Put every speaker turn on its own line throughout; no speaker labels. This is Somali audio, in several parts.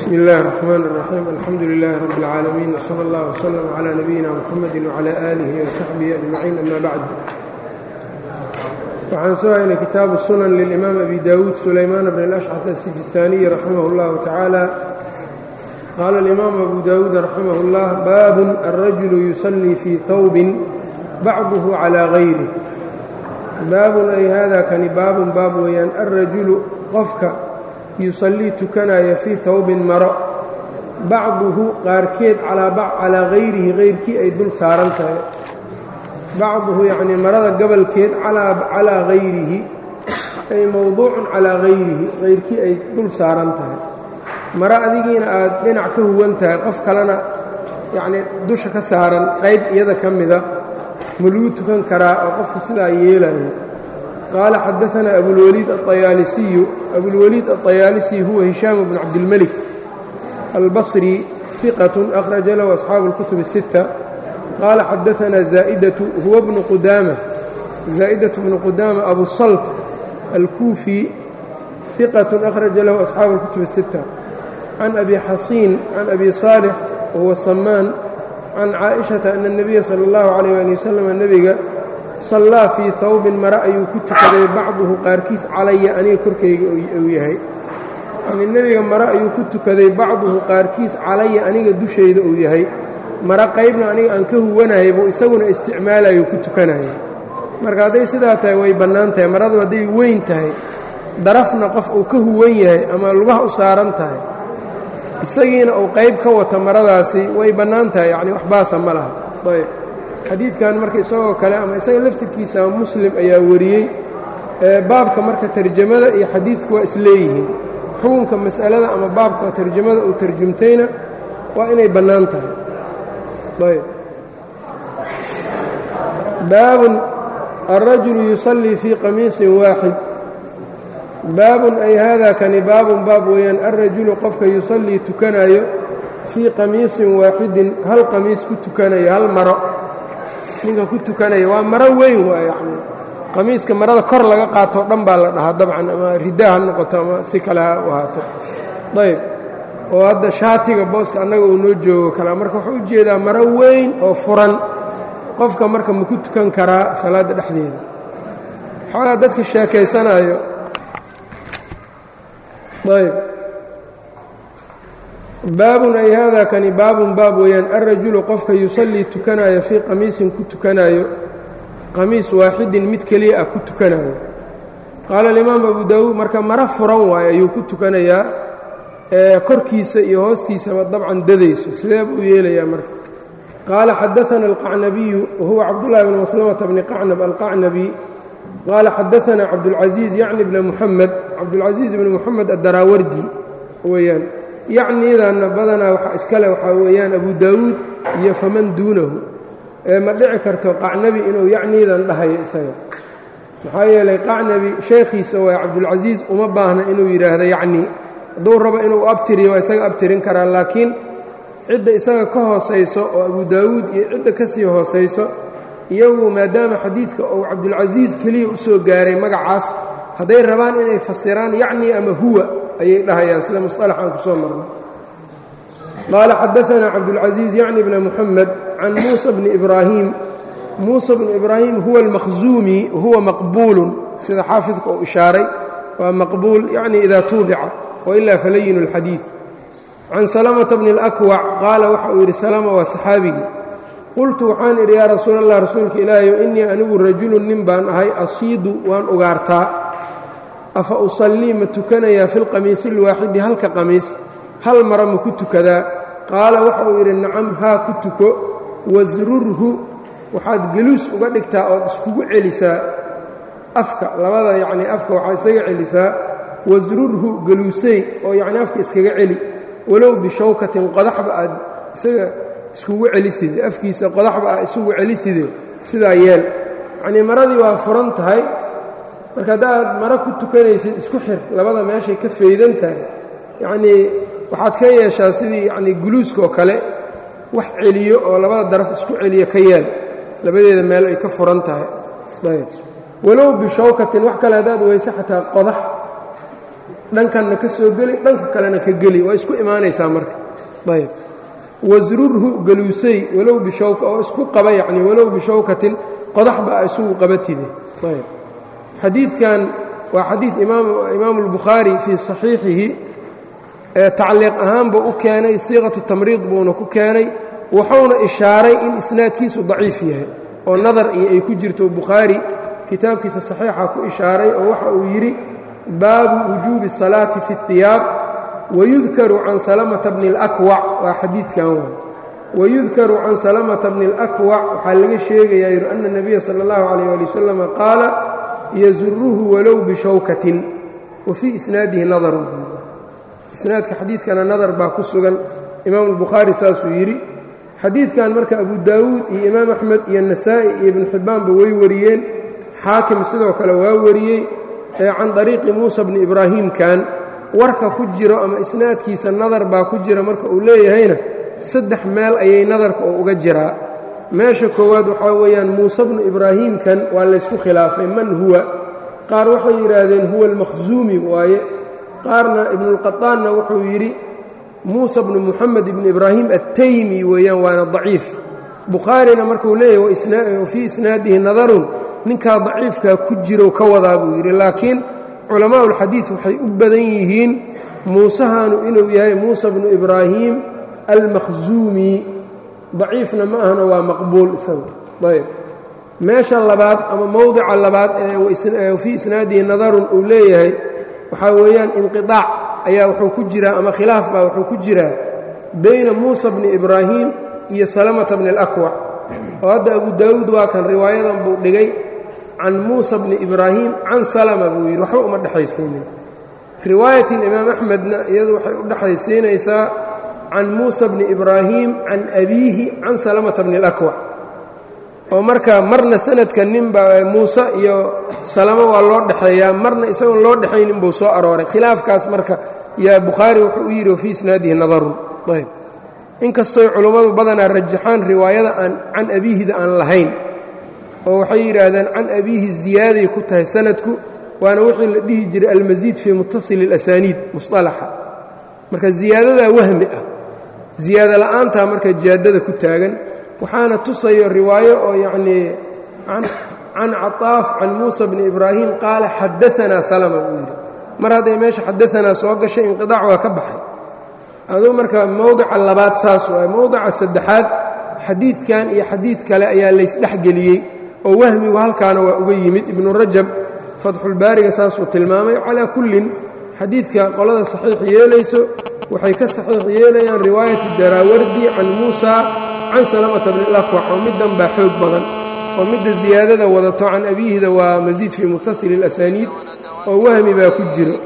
bsmi اllahi الرحmn الرaxيim alxamdu لilaahi rab اlcaalamiin wslى اllah wslm عlى nabiyina mxamedi wعlى alihi وsaxbihi ajmaciin ama bacd waxaan soo haynay kitaabu sunan lilimaam abi dawuud sulaymaan bn اlأshcaf asijistaaniyi raximah اllahu tacaala qaala اlimaamu abu dawuud raximah اllah baabun alrajulu yusalii fii hawbin bacduhu calى gayrih baabun ay hada kani baabun baab weeyaan alrajulu qofka yusallii tukanaya fii hawbin maro bacduhu qaarkeed calaa hayrihi hayrkii ay dul saaran tahay bacduhu yacnii marada gabalkeed calaa hayrihi ay mowduucun calaa hayrihi hayrkii ay dul saaran tahay maro adigiina aad dhinac ka huwan tahay qof kalena yacnii dusha ka saaran qayb iyada ka mida ma lagu tukan karaa oo qofka sidaa yeelayo qaala xadaanaa abulwaliid aطayaalisiyu abulwaliid aطayaalisi huwa hishaam bnu cabdilmelik albasri fiqat akhraja lahu asxaabu اlkutub الsitta qaala xadaanaa zaa'idatu huwa bnu qudaama zaa'idatu bnu qudaama abu salt alkuufi fiqat akhraja lahu asxaabu اlkutub الsitta can abi xasiin can abi saalix wahuwa samaan can caaئiشhaةa ana الnabiya salى اllahu عalيyه ali waslm nebiga sallaa fii hawbin mare ayuu ku tukaday bacduhu qaarkiis calaya aniga korkayga uu yahay yani nebiga mare ayuu ku tukaday bacduhu qaarkiis calaya aniga dushayda uu yahay mare qaybna aniga aan ka huwanahay buu isaguna isticmaalayo ku tukanaya marka hadday sidaa tahay way bannaan tahay maradu hadday weyn tahay darafna qof uu ka huwan yahay ama lugaha u saaran tahay isagiina uu qayb ka wata maradaasi way bannaan tahay yacni wax baasa ma laha ayb xadiidkan marka isagoo kale ama isaga laftirkiisa muslim ayaa wariyey baabka marka tarjamada iyo xadiidku waa isleeyihiin xukunka mas'alada ama baabka tarjamada uu tarjumtayna waa inay bannaan tahay ayb baabun alrajulu yusallii fii qamiisin waaxid baabun ay haadaa kani baabun baab weeyaan alrajulu qofka yusallii tukanayo fii qamiisin waaxidin hal qamiis ku tukanayo hal maro ninka ku tukanaya waa maro weyn waa yacni qamiiska marada kor laga qaatoo dhan baa la dhahaa dabcan ama riddaa ha noqoto ama si kale ha u ahaato ayb oo hadda shaatiga booska annaga uu noo joogo kalea marka wuxuu u jeedaa maro weyn oo furan qofka marka ma ku tukan karaa salaadda dhexdeeda xoogaa dadka sheekaysanaayo ayb baabun ay haadaa kani baabun baab weeyaan alrajulu qofka yusallii tukanaayo fii qamiisin ku tukanaayo qamiis waaxidin mid keliya ah ku tukanaayo qaala alimaam abu daawuud marka maro furan waayo ayuu ku tukanayaa ee korkiisa iyo hoostiisaba dabcan dadayso sidee buu yeelayaa marka qaala xadaana alqacnabiyu wahuwa cabdullahi bni maslamata bni qacnab alqacnabi qaala xadaanaa cabdulcasiiz yacni bna muxamed cabdulcasiiz bni muxamed addaraawardi weeyaan yacniidanna badanaa waxa iskale waxaa weeyaan abu daawuud iyo faman duunahu ee ma dhici karto qacnabi inuu yacniidan dhahayo isaga maxaa yeelay qacnabi sheekhiisa waa cabdulcasiis uma baahna inuu yidhaahdo yacnii hadduu rabo inuu abtiriyo waa isaga abtirin karaa laakiin cidda isaga ka hoosayso oo abu daawuud iyo cidda ka sii hoosayso iyagu maadaama xadiidka uu cabdulcasiis keliya u soo gaaray magacaas hadday rabaan inay fasiraan yacnii ama huwa ayay dhahayaan sida musطalax aan ku soo marno qaala xadaanaa cabdulcasiiz yacni bna muxamed can muusa bni ibraahim muusa bni ibraahim huwa almakhzuumi huwa maqbuulun sida xaafidka uu ishaaray waa maqbuul yacni idaa tuubica wailaa falayinu اlxadiid can salamata bni اlakwac qaala waxa uu yidhi salama waa saxaabigii qultu waxaan idhi yaa rasuul allah rasuulka ilaahayow innii anigu rajulun nin baan ahay asiidu waan ugaartaa afa usallii ma tukanayaa fi lqamiisi alwaaxidi halka qamiis hal mara ma ku tukadaa qaala waxa uu yidhi nacam haa ku tuko wasrurhu waxaad geluus uga dhigtaa ood iskugu celisaa afka labada yacnii afka waxaad isaga celisaa wasrurhu geluusay oo yacnii afka iskaga celi walow bishawkatin qodaxba aad isaga iskugu celiside afkiisa qodaxba aad isugu celiside sidaa yeel yacnii maradii waa furan tahay marka haddaad maro ku tukanaysid isku xir labada meeshay ka faydan tahay yacnii waxaad ka yeeshaa sidii yacnii guluuskaoo kale wax celiyo oo labada daraf isku celiyo ka yeel labadeeda meel ay ka furan tahay ayb walow bishawkatin wax kale haddaad weyse xataa qodax dhankanna ka soo geli dhanka kalena ka geli waa isku imaanaysaa marka ayb wasrurhu galuusay walow bishawka oo isku qaba yacni walow bishawkatin qodaxba a isugu qabatide ayb xadiidkan waa xadiid imaamu اlbukhaari fii saxiixihi ee tacliiq ahaanba u keenay siiqatu tamriid buuna ku keenay wuxuuna ishaaray in isnaadkiisu daciif yahay oo nadar iyo ay ku jirto bukhaari kitaabkiisa saxiixa ku ishaaray oo waxa uu yidhi baabu wujuubi الsalaati fi الhiyaab wayudkaru can salamata bni اlakwac waa xadiidkan waay wayudkaru can salamata bni اlakwac waxaa laga sheegayaa yidhi ana الnabiya salى اllahu عalيyه ali wasalam qaala yazuruhu walow bishawkatin wa fii isnaadihi nadarun isnaadka xadiidkana nadar baa ku sugan imaam اlbukhaari saasuu yidhi xadiidkan marka abu daawuud iyo imaam axmed iyo nasaa'i iyo ibnu xibbaanba way wariyeen xaakim sidoo kale waa wariyey ee can dariiqi muusa bni ibraahiimkan warka ku jiro ama isnaadkiisa nadar baa ku jira marka uu leeyahayna saddex meel ayay nadarka oo uga jiraa meesha koowaad waxaa weeyaan muuse bnu ibraahiimkan waa laysku khilaafay man huwa qaar waxay yidhaahdeen huwa almakhsuumi waaye qaarna ibnuulqataanna wuxuu yidhi muusa bnu muxamed ibni ibraahim attaymi weeyaan waana daciif bukhaarina markuu leeyahy wa fii isnaadihi nadarun ninkaa daciifkaa ku jiro ka wadaa buu yidhi laakiin culamaa'u ulxadiid waxay u badan yihiin muusahanu inuu yahay muusa bnu ibraahim almakhsuumi daciifna ma ahana waa maqbuul isaga ayb meesha labaad ama mowdica labaad ee fii isnaadihi nadarun uu leeyahay waxaa weeyaan inqiطaac ayaa wuxuu ku jiraa ama khilaaf baa wuxuu ku jiraa bayna muusa bni ibraahim iyo salamata bni اlakwac oo hadda abu daawuud waa kan riwaayadan buu dhigay can muusa bni ibraahim can salama buu yidhi waxba uma dhexaysiinin riwaayatin imaam axmedna iyadu waxay u dhexaysiinaysaa can muusa bni ibraahim can abiihi can salamata bni اlakwac oo marka marna sanadka ninba muuse iyo salamo waa loo dhexeeyaa marna isagoon loo dhexaynin buu soo arooray khilaafkaas marka yaa bukhaari wuxuu u yidhi wa fii isnaadihi nadarun ayb inkastoy culummadu badanaa rajaxaan riwaayada aan can abiihida aan lahayn oo waxay yidhaahdeen can abiihi ziyaaday ku tahay sanadku waana wixii la dhihi jiray almasiid fii mutasili اlasaniid musطalaxa marka ziyaadadaa wahmi ah ziyaado la'aantaa marka jaadada ku taagan waxaana tusayo riwaayo oo yacnii can caطaaf can muusa bni ibraahim qaala xadaanaa salama buu yidhi mar hadday meesha xadaanaa soo gashay inqiطaac waa ka baxay aduu marka mowdica labaad saas waay mowdica saddexaad xadiidkan iyo xadiid kale ayaa laysdhexgeliyey oo wahmigu halkaana waa uga yimid ibnu rajab fatxulbaariga saasuu tilmaamay calaa kullin xadiidka qolada saxiix yeelayso waxay ka saxiix yeelayaan riwaayati daraawardi can muusa can salamata bni lakwac oo middan baa xoog badan oo midda ziyaadada wadato can abiihida waa masiid fii mutasili اlasaniid oo wahmi baa ku jiro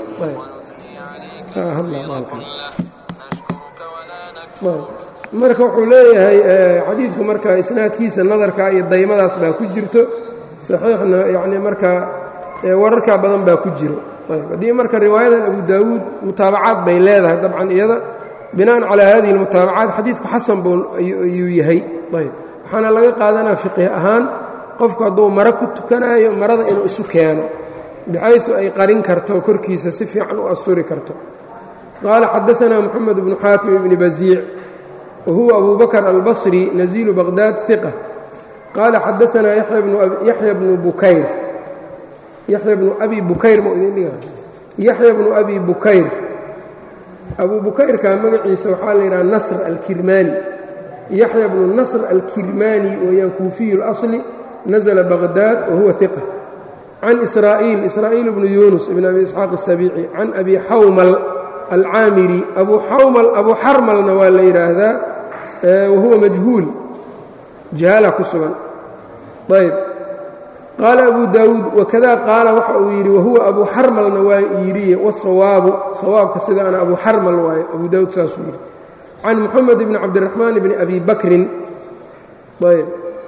marka wuxuu leeyahay xadiidku marka isnaadkiisa nadarka iyo daymadaas baa ku jirto saxiixna yacni marka wararkaa badan baa ku jiro haddii marka riwaayadan abu daawuud mutaabacaad bay leedahay dabcan iyada bina'an calaa hadihi اlmutaabacaat xadiidku xasan buu ayuu yahay ayb waxaana laga qaadanaa fiqih ahaan qofku hadduu maro ku tukanaayo marada inuu isu keeno bixaysu ay qarin karto korkiisa si fiican u asturi karto qaala xadaanaa moxamed bnu xaatim ibni baziic wa huwa abu bakr albasri naziilu baqdaad iqa qaala xadaanaa yaxya bnu bukayr yaxya bnu abi bukayr ma idin dhiga yaxya bnu abi bukayr abu bukayrka magaciisa waxaa la yidhaha nasr alkirmaani yaxya bnu nasr alkirmaani weeyaan kuufiyu اlasli nazla baqdaad wa huwa iqa can israa'iil israa'iil bnu yunus ibn abi isxaaq الsabiici can abi xawmal alcaamiri abu xawmal abu xarmalna waa la yidhaahdaa wa huwa majhuul jahaala ku sugan ayb qaala abu daawuud wakada qaala waxa uu yidhi wahuwa abu xarmalna waa yidhi wasawaabu sawaabka sidaana abu xarmal waaye abu daawuud saasuu yidhi can moxamed bni cabdiraxmaan bni abi bakrin ayb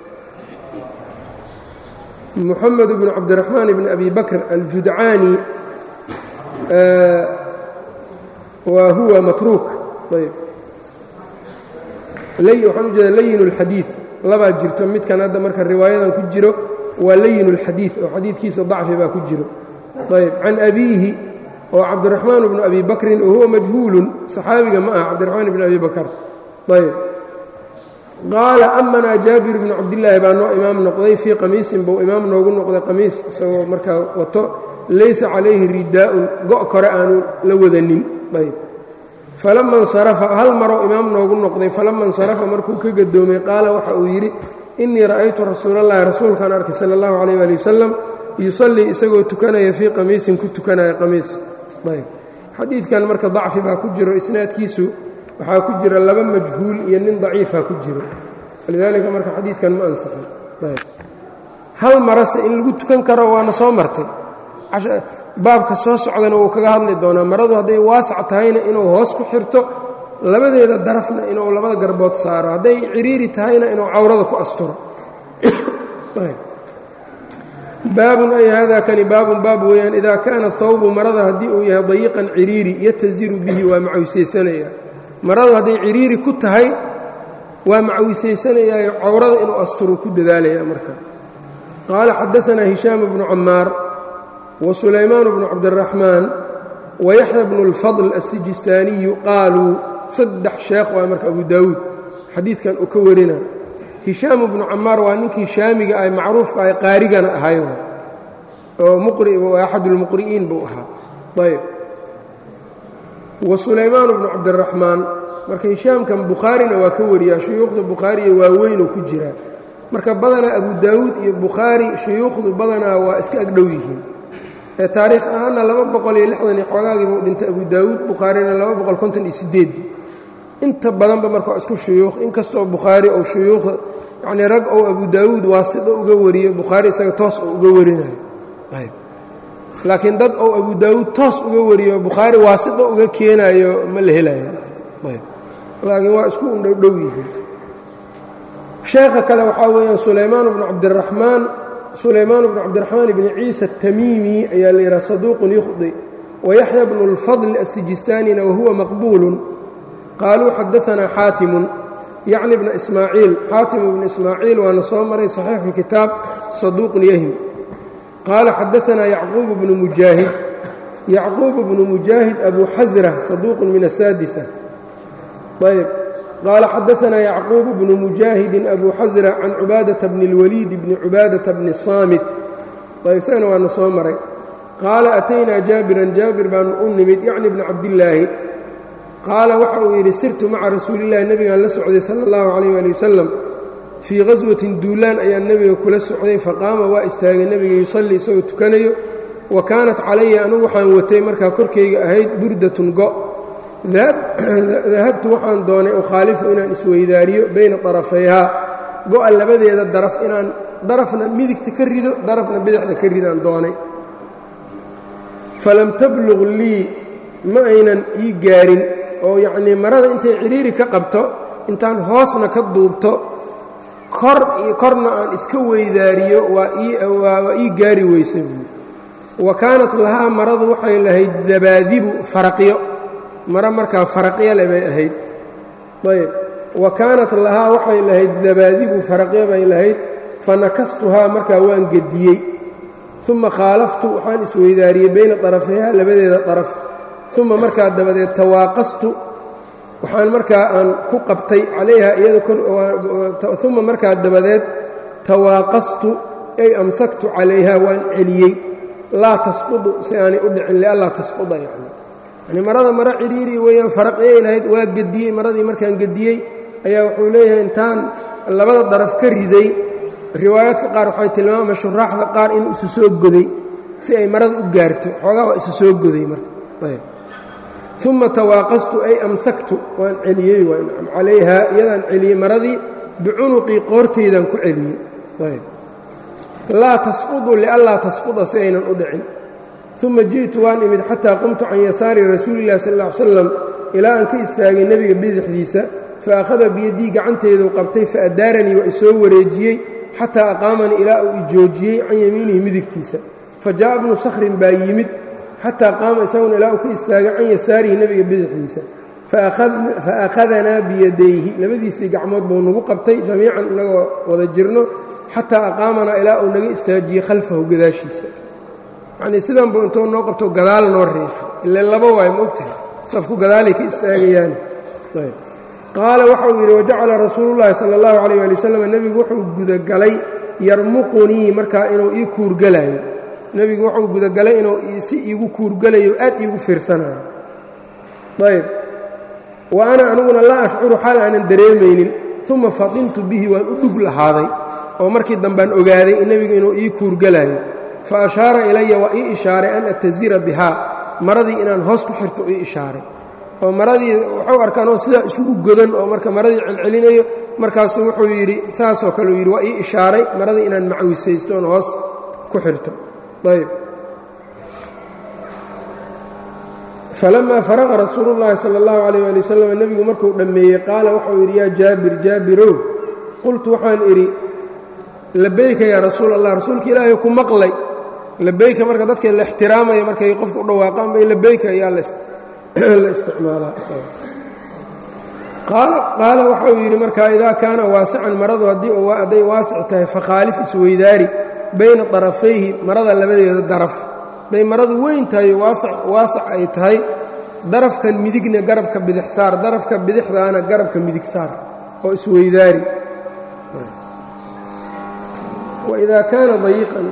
moxamed bnu cabdiraxmaan bni abi bakr aljudcaani wa huwa matruuk ayb waxaan u jeeda layin اlxadiid labaa jirto midkan hadda marka riwaayadan ku jiro waa layin اlxadiid oo xadiidkiisa dacfi baa ku jiro ayb can abiihi oo cabdiraxmaan bnu abi bakrin wahuwa majhuulun saxaabiga ma aha cabdiraxmaan bni abi bakr ayb qaala amanaa jaabir bnu cabdillaahi baa noo imaam noqday fii qamiisin buu imaam noogu noqday qamiis isagoo markaa wato laysa calayhi ridaa'un go' kore aanu la wadanin ayb falama insarafa hal maroo imaam noogu noqday falama insarafa markuu ka gadoomay qaala waxa uu yidhi innii ra'aytu rasuulallahi rasuulkaan arkay sala allahu calayh ali wasalam yusallii isagoo tukanaya fii qamiisin ku tukanaya qamiis ayb xadiidkan marka dacfi baa ku jiro isnaadkiisu waxaa ku jira laba majhuul iyo nin daciifa ku jiro walidaalika marka xadiidkan ma ansaxin ayb hal marase in lagu tukan karo waana soo martay baabka soo socdana wuu kaga hadli doonaa maradu hadday waasac tahayna inuu hoos ku xirto labadeeda darafna inuu labada garbood saaro hadday ciriiri tahayna inuu cawrada ku asturo baabun ay hada kani baabun baab weeyaan idaa kaana hawbu marada haddii uu yahay dayiqan ciriiri yataziru bihi waa macawisaysanaya maradu hadday ciriiri ku tahay waa macawisaysanayaayo cawrada inuu asturo ku dadaalaya marka qaala xadaanaa hishaam bnu camaar wa sulaymaan bnu cabdiraxmaan wa yaxya bnu اlfadl aلsijistaaniyu qaaluu saddex sheekh waa marka abu daawuud xadiidkan uu ka warina hishaam bnu camaar waa ninkii shaamiga ah macruufka ah qaarigana ahay oo muqri axad اlmuqri'iin buu ahaa ayb wa sulaymaan bnu cabdiraxmaan marka hishaamkan bukhaarina waa ka wariyaa shuyuukhda bukhaariya waaweynoo ku jiraa marka badanaa abu daawuud iyo bukhaari shuyuukhdu badanaa waa iska agdhow yihiin ee taariikh ahaanna laba boqol iyo lixdan iyo xoogaagiibuu dhintay abu daawuud bukhaarina laba boqol konton iyo sideedii inta badanba marka waa isku shuyuukh inkastoo bukhaari ou shuyuukha yacnii rag ou abu daawuud waasito uga wariyo bukhaari isaga toos oo uga warinayo ayb laakiin dad ou abu daawuud toos uga wariyo bukhaari waasito uga keenayo ma la helayo ayb laakiin waa isku undhowdhow yihiin sheekha kale waxaa weeyaan sulaymaan bnu cabdiraxmaan sulaymaan bnu cabdiraxmaan bni ciisa atamiimi ayaa la yidhaha saduuqun yukhdi wayaxya bnu اlfadl asijistaanina wahuwa maqbuulun qaaluu xadaanaa xaatimun yacni bna ismaaciil xaatim bnu ismaaciil waana soo maray saxiixu اlkitaab saduuqun yahim qaala xadaanaa yacquub bnu mujaahid yacquub bnu mujaahid abu xasra saduuqun min asaadisa ayb qaala xadaanaa yacquub bnu mujaahidin abu xasra can cubaadata bni اlwaliid bni cubaadata bni saamit ayb isagana waana soo maray qaala ataynaa jaabiran jaabir baanu u nimid yacni bna cabdillaahi qaala waxa uu yidhi sirtu maca rasuulillahi nebigaan la socday sala allahu calayh ali wasalam fii qaswatin duulaan ayaan nebiga kula socday faqaama waa istaagay nebiga yusallii isagoo tukanayo wa kaanat calaya anugu waxaan watay markaa korkayga ahayd burdatun go' dahabtu waxaan doonay ukhaalifu inaan isweydaariyo bayna darafayhaa go'a labadeeda daraf inaan darafna midigta ka rido darafna bidixda ka ridaan doonay falam tabluq lii ma aynan ii gaarin oo yacnii marada intay cidhiiri ka qabto intaan hoosna ka duubto kor iyo korna aan iska weydaariyo waa ii gaari weysa buui wa kaanat lahaa maradu waxay lahayd dabaadibu faraqyo maro markaa faraqyo le bay ahayd ayb wa kaanat lahaa waxay lahayd dabaadibu faraqyo bay lahayd fanakastuhaa markaa waan gediyey uma khaalaftu waxaan isweydaariyey bayna darafayha labadeeda daraf uma markaa dabadeed tawaaqastu waxaan markaa aan ku qabtay calayha iyada uma markaa dabadeed tawaaqastu ay amsaktu calayha waan celiyey laa tasqudu si aanay u dhicin lianlaa tasquda yacni yani marada maro cidhiiri weeyaan faraqiyay lahayd waa gediyey maradii markaan gediyey ayaa wuxuu leeyahay intaan labada daraf ka riday riwaayaadka qaar waxay tilmaama shuraaxda qaar inuu isu soo goday si ay marada u gaarto xoogaa waa isu soo goday marka uma tawaaqastu ay amsaktu waan celiyey calayha iyadaan celiyey maradii bicunuqii qoortaydaan ku celiyey laa tasqudu lianlaa tasquda si aynan u dhicin uma ji'tu waan imid xataa qumtu can yasaari rasuuli illahi sal ll ly slam ilaa aan ka istaagay nebiga bidixdiisa fa akhada biyadii gacanteedu qabtay faadaaranii waa isoo wareejiyey xataa aqaamanii ilaa uu ijoojiyey can yamiinihi midigtiisa fa jaa'a bnu sakhrin baa yimid xataa qaama isaguna ilaa uu ka istaagay can yasaarihi nebiga bidixdiisa fa akhadanaa biyadayhi labadiisii gacmood buu nagu qabtay jamiican inagoo wada jirno xataa aqaamanaa ilaa uu naga istaajiyey khalfahu gadaashiisa yacnii sidan buu intuu noo qabto gadaal noo riixay ile laba waayo ma ogtahay safku gadaalay ka istaagayaan qaala waxau yidhi wajacala rasuulu llaahi sala allahu calayh ali wasalam nebigu wuxuu gudagalay yarmuqunii markaa inuu ii kuurgalayo nebigu wuxuu gudagalay inuu si iigu kuurgalayo aad iigu fiirsanayo ayb wa ana aniguna laa ashcuru xaal aanan dareemaynin uma fadintu bihi waan u dhug lahaaday oo markii dambaan ogaaday nebigu inuu ii kuurgalayo fa ashaara ilaya waa ii ishaaray an atazira bihaa maradii inaan hoos ku xirto ii ishaaray oo maradii waxuu arkaan oo sidaa isugu godan oo marka maradii celcelinayo markaasuu wuxuu yidhi saasoo kale uu yidhi waa ii ishaaray maradii inaan macwisaysto oon hoos ku xirto ayb falamaa faraqa rasuulu llaahi sala allahu calayh ali wasalam nebigu markuu dhammeeyey qaala waxau yidhi yaa jaabir jaabirow qultu waxaan idhi labayka yaa rasuul allah rasuulka ilaahay ku maqlay labayka marka dadka la ixtiraamaya markay qofku u dhawaaqaan bay labayka ayaa la isticmaalaa qaala waxau yidhi markaa idaa kaana waasican maradu haddii hadday waasic tahay fakhaalif isweydaari bayna darafayhi marada labadeeda daraf hadday maradu weyn tahay waasac ay tahay darafkan midigna garabka bidix saar darafka bidixdaana garabka midig saar oo isweydaari waidaa kaana dayiqan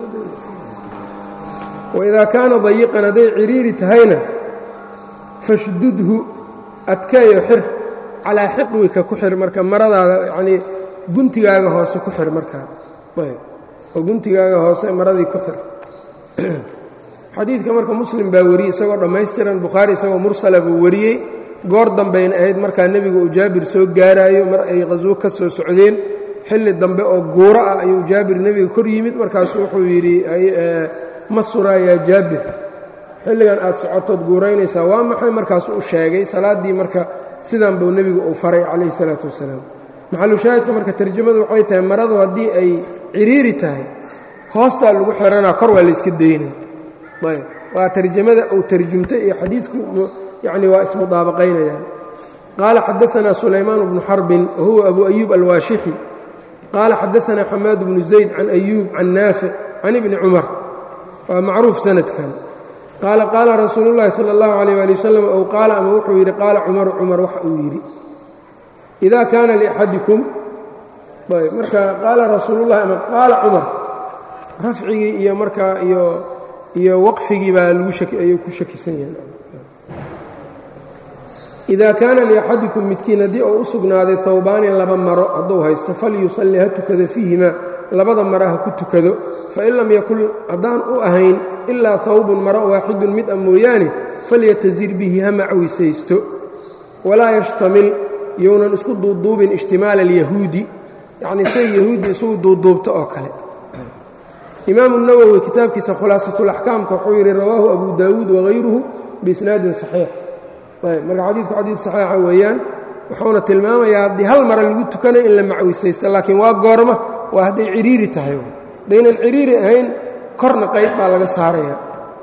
waidaa kaana dayiqan hadday ciriiri tahayna fashdudhu adkeeyo xir calaa xiqwika ku xir marka maradaada yanii guntigaaga hoose ku xir markaa oo guntigaaga hoose maradii ku xir xadiidka marka muslim baa wariyey isagoo dhammaystiran bukhaari isagoo mursala buu wariyey goor dambayna ahayd markaa nebigu uu jaabir soo gaaraayo mar ay qhaswo ka soo socdeen xilli dambe oo guuro ah ayuu jaabir nebiga kor yimid markaasuu wuxuu yidhi ma suraa yaa jaabir xilligan aad socotood guuraynaysaa waa maxay markaasuu u sheegay salaaddii marka sidan buu nebigu uu faray calayhi salaatu wasalaam maxalushaahidka marka tarjamadu waxay tahay maradu haddii ay ciriiri tahay hoostaa lagu xiranaa kor waa layska daynaa ayb waa tarjamada uu tarjumtay iyo xadiidku yacni waa ismudaabaqaynayaan qaala xadaanaa sulaymaan bnu xarbin wahuwa abu ayuub alwaashixi qaala xadaanaa xamaad bnu zayd can ayuub can naafic can ibni cumar waa macruuf sanadkan qaala qaala rasuulu llaahi sala allahu calayh ali wasalam ow qaala ama wuxuu yidhi qaala cumaru cumar waxa uu yidhi idaa kaana liaxadikum ayb marka qaala rasuulullahi ama qaala cumar rafcigii iyo markaa iyo iyo waqfigii baa lagu ayuu ku shakisan yahay idaa kaana liaxadikum midkiin haddii uu u sugnaaday hawbaani laba maro hadduu haysto falyusalli ha tukado fiihimaa labada mara ha ku tukado fain lam yakun haddaan u ahayn ilaa hawbun maro waaxidun mid a mooyaane falyatazir bihi ha macwisaysto walaa yashtamil younan isku duuduubin ishtimaala alyahuudi yacnii say yahuuddi isugu duuduubto oo kale imaamu nawowi kitaabkiisa khulaasatulaxkaamka wuxuu yidhi rawaahu abu daawuud wahayruhu biisnaadin saxiix ayb marka xadiidku xadiid saxiixa weeyaan wuxuuna tilmaamayaa haddii hal mara lagu tukanayo in la macwisaysto laakiin waa goorma waa hadday ciriiri tahay haddaynan ciriiri ahayn korna qayb baa laga saaraya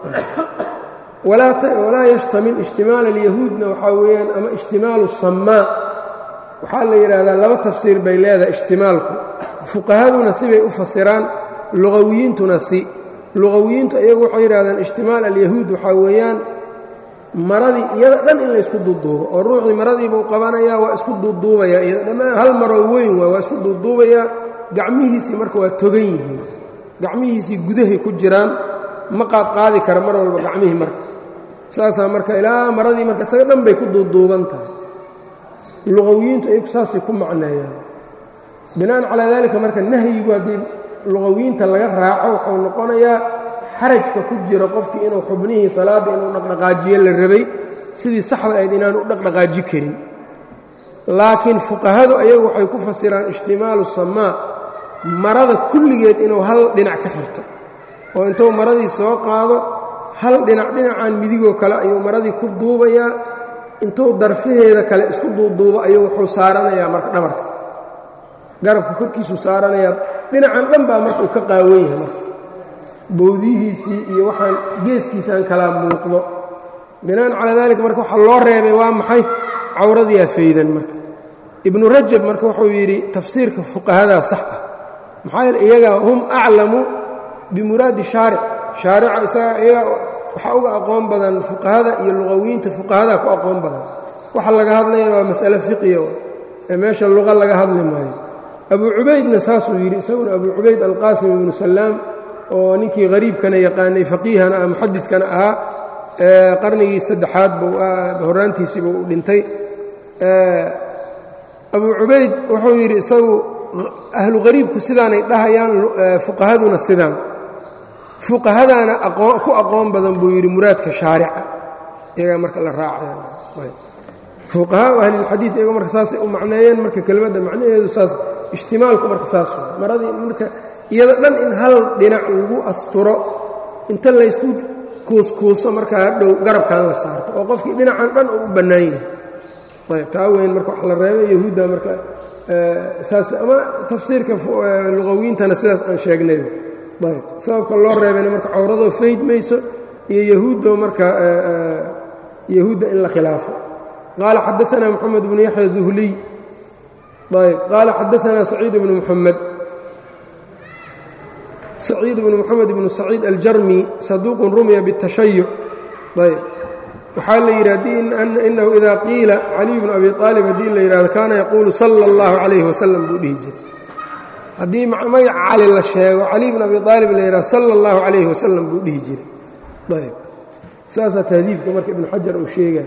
walaa yashtamil ishtimaal alyahuudna waxaa weeyaan ama ishtimaalu samaa waxaa la yidhaahdaa laba tafsiir bay leedahay ishtimaalku fuqahaduna sibay u fasiraan luqawiyiintuna si luqawiyiintu iyagu waxay yidhahdaan ishtimaal alyahuud waxaa weeyaan maradii iyada dhan in la isku duuduubo oo ruuxii maradiibuu qabanayaa waa isku duuduubayaa iyada dhammaan hal maroo weyn waa waa isku duuduubayaa gacmihiisii marka waa togan yihiin gacmihiisii gudahay ku jiraan ma qaad qaadi kara mar walba gacmihii marka saasaa marka ilaa maradii marka isaga dhan bay ku duuduuban tahay luqawiyiintu ayagu saasay ku macneeyaan bina'an calaa daalika marka nahyigu haddii luqawiyiinta laga raaco wuxuu noqonayaa xarajka ku jira qofkii inuu xubnihii salaadda inuu dhaqdhaqaajiyo la rabay sidii saxda ayd inaanu u dhaqdhaqaaji karin laakiin fuqahadu ayagu waxay ku fasiraan ishtimaalu samaa marada kulligeed inuu hal dhinac ka xirto oo intuu maradii soo qaado hal dhinac dhinacaan midigoo kale ayuu maradii ku duubayaa intuu darfaheeda kale isku duuduubo ayuu wuxuu saaranayaa marka dhabarka garabka korkiisuu saaranayaa dhinacan dhan baa marka uu ka qaawan yahay marka bowdihiisii iyo waxaan geeskiisaan kalaa muuqdo bina'an calaa daalika marka waxaa loo reebay waa maxay cawradiyaa faydan marka ibnu rajab marka wuxuu yidhi tafsiirka fuqahadaa sax ah maxaa yeele iyaga hum aclamu bimuraadi shaaric shaarica isaga iyaga waxaa uga aqoon badan fuqahada iyo luqawiyiinta fuqahadaa ku aqoon badan waxa laga hadlayana waa mas'ale fiqiya ee meesha luqa laga hadli maayo abu cubaydna saasuu yidhi isaguna abu cubayd alqaasim ibnu salaam oo ninkii hariibkana yaqaanay faqiihana ah muxadidkana ahaa qarnigii saddexaad buu horaantiisiiba u dhintay abu cubayd wuxuu yidhi isagu ahlu hariibku sidaanay dhahayaan fuqahaduna sidaan fuqahadaana ku aqoon badan buu yidhi muraadka shaarica iyagaa marka la raacayfuqahaa ahlilxadiid iyago marka saasay u macneeyeen marka kelmadda macnaheedu saas ijtimaalku marka saas maradii marka iyada dhan in hal dhinac lagu asturo inta laysku kuuskuuso markaa dhow garabkan la saarto oo qofkii dhinacan dhan uu u bannaan yahay ayb taa weyn marka wax la reebay yahuudda marka saas ama tafsiirka luqawiyiintana sidaas aan sheegnay ayb sababka loo reebayna marka cawradoo fayd mayso iyo yahuuddo marka yahuudda in la khilaafo qaala xadaanaa moxamed bnu yaxya duhliy ayb qaala xadaanaa saciid bnu muxamed saciid bnu moxamed bnu saciid aljarmi saduuqun rumiya biاtashayuc ayb waxaa la yidhi inahu idaa qiila caliy bnu abi aalib haddii la yidhahdo kaana yaquulu sala اllahu calayhi wasalam buu dhihi jiray haddii magaca cali la sheego cali bn abi aalib la yidhahdo sala اllahu calayhi wasalam buu dhihi jiray ayb saasaa tahdiibka marka ibnu xajar uu sheegay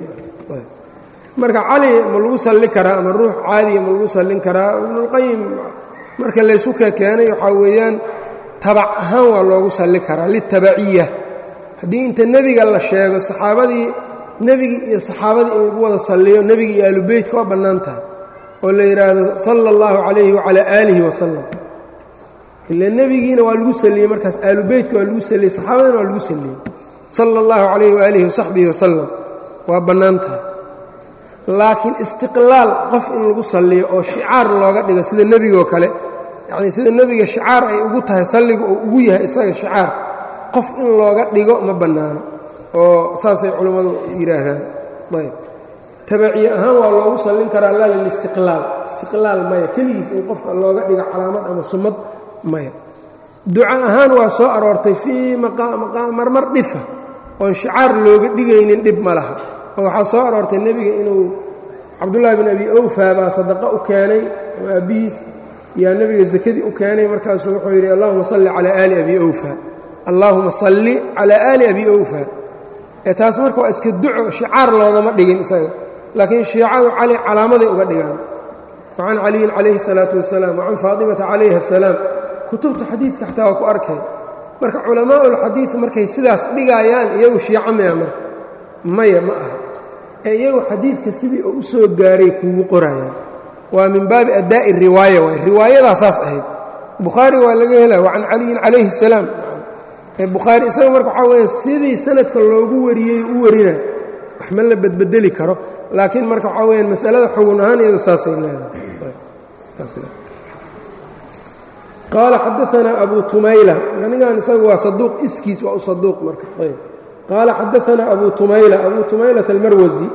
marka cali ma lagu salli karaa ama ruux caadiya ma lagu sallin karaa ibnulqayim marka laysu kekeenay waxaa weeyaan tabac ahaan waa loogu salli karaa litabaciya haddii inta nebiga la sheego saxaabadii nebigii iyo saxaabadii in lagu wada salliyo nebiga iyo aalubeytka waa bannaan tahay oo la yidhaahdo sala اllahu calayhi wacalaa aalihi wasalam ila nebigiina waa lagu salliyey markaas aalubeytka waa lagu salliyey saxaabadina waa lagu salliyey sala اllahu calayhi waalihi wasaxbihi wasalam waa bannaan tahay laakiin istiqlaal qof in lagu salliyo oo shicaar looga dhigo sida nebigoo kale yacnii sida nebiga shicaar ay ugu tahay salliga oo ugu yahay isaga shicaar qof in looga dhigo ma bannaano oo saasay culammadu yidhaahdaan ayb tabaciye ahaan waa loogu sallin karaa laa lilistiqlaal istiqlaal maya keligiis in qofka looga dhigo calaamad ama sumad maya duca ahaan waa soo aroortay fii marmar dhifa oon shicaar looga dhigaynin dhib ma laha oo waxaa soo aroortay nebiga inuu cabdullaahi bin abi awfa baa sadaqo u keenay oo aabbihiis yaa nebiga sakadii u keenay markaasuu wuxuu yidhi allahuma salli calaa aali abi awfa allaahuma salli calaa aali abi awfa ee taas marka waa iska duco shicaar loogama dhigin isaga laakiin shiicadu cali calaamaday uga dhigaan wacan caliyin calayhi الsalaatu wasalaam wacan faatimata calayha asalaam kutubta xadiidka xataa waa ku arkay marka culamaau ulxadiid markay sidaas dhigaayaan iyagu shiico maya marka maya ma aha ee iyagu xadiidka sidii oo u soo gaaray kuugu qorayaan waa min baabi addaa'i riwaaya waay riwaayadaa saas ahayd bukhaari waa laga helaa wacan caliyin calayhi الsalaam bukhaari isaga marka waxaa weya sidii sanadka loogu wariyey u warina wax ma la bedbedeli karo laakiin marka waxaa weyaan masalada xugun ahaan iyado saasay leedahay qaala xadaanaa abu tumayla anigan isaga waa saduuq iskiis waa u saduuq marka ayb qaala xadaanaa abu tumayla abu tumaylata almarwasi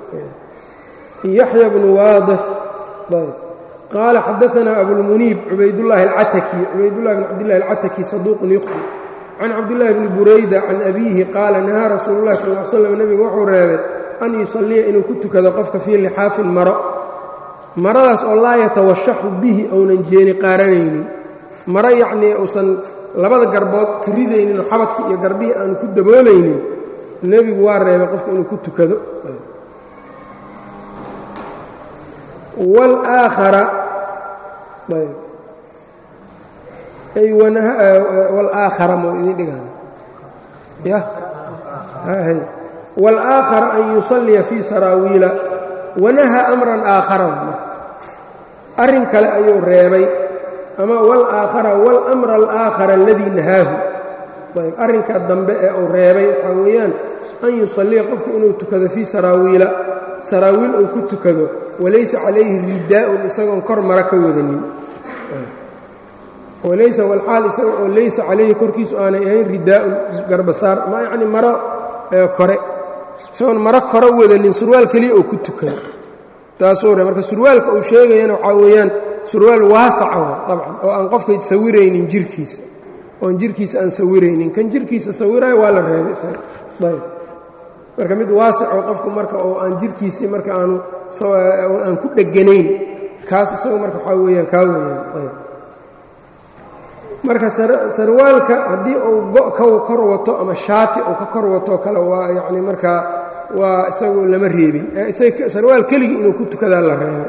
yaxya bnu waadix ayb qaala xadaanaa abulmuniib cubaydullaahi alcataki cubaydullahi bn cabdillahi alcataki saduuqun yukhdi can cabdillaahi bni burayda can abiihi qaala nahaa rasuulu llahi sal l slam nebigu wuxuu reebay an yusalliya inuu ku tukado qofka fii lixaafin maro maradaas oo laa yatawashaxu bihi ounan jeeni qaaranaynin maro yacnii uusan labada garbood ka ridaynin oo xabadka iyo garbihii aanu ku daboolaynin nebigu waa reebay qofka inuu ku tukado wlaakhara wlaakhara mau idin dhigaan ya wاlآakhara an yusalliya fii saraawiila wanahaa amran aakhara arrin kale ayuu reebay ama wاlآakhara wاlأmra alآakhara aladii nahaahu ayb arrinka dambe ee uu reebay waxaa weeyaan an yusalliya qofku inuu tukado fii saraawiila saraawiil uu ku tukado walaysa calayhi ridaa'un isagoon kor mara ka wadanin walaysa walaal isaga oo laysa calayhi korkiisu aanay ahayn ridaa'un garbasaar ma yacni maro kore isagoon maro kore wadanin surwaal keliya oo ku tukado taasuu re marka surwaalka uu sheegayana waxaa weeyaan surwaal waasaca wa dabcan oo aan qofka sawiraynin jirkiisa oon jirkiisa aan sawiraynin kan jirkiisa sawiraayo waa la reebay isaga ayb marka mid waasic oo qofku marka oo aan jirkiisii marka aanu aan ku dheganayn kaas isagu marka waxaa weeyaan kaa weeyaan ayb marka sarwaalka haddii uu go' ka kor wato ama shaati uu ka kor wato kale waa yacni markaa waa isagu lama reebin sarwaal keligii inuu ku tukadaa la reebay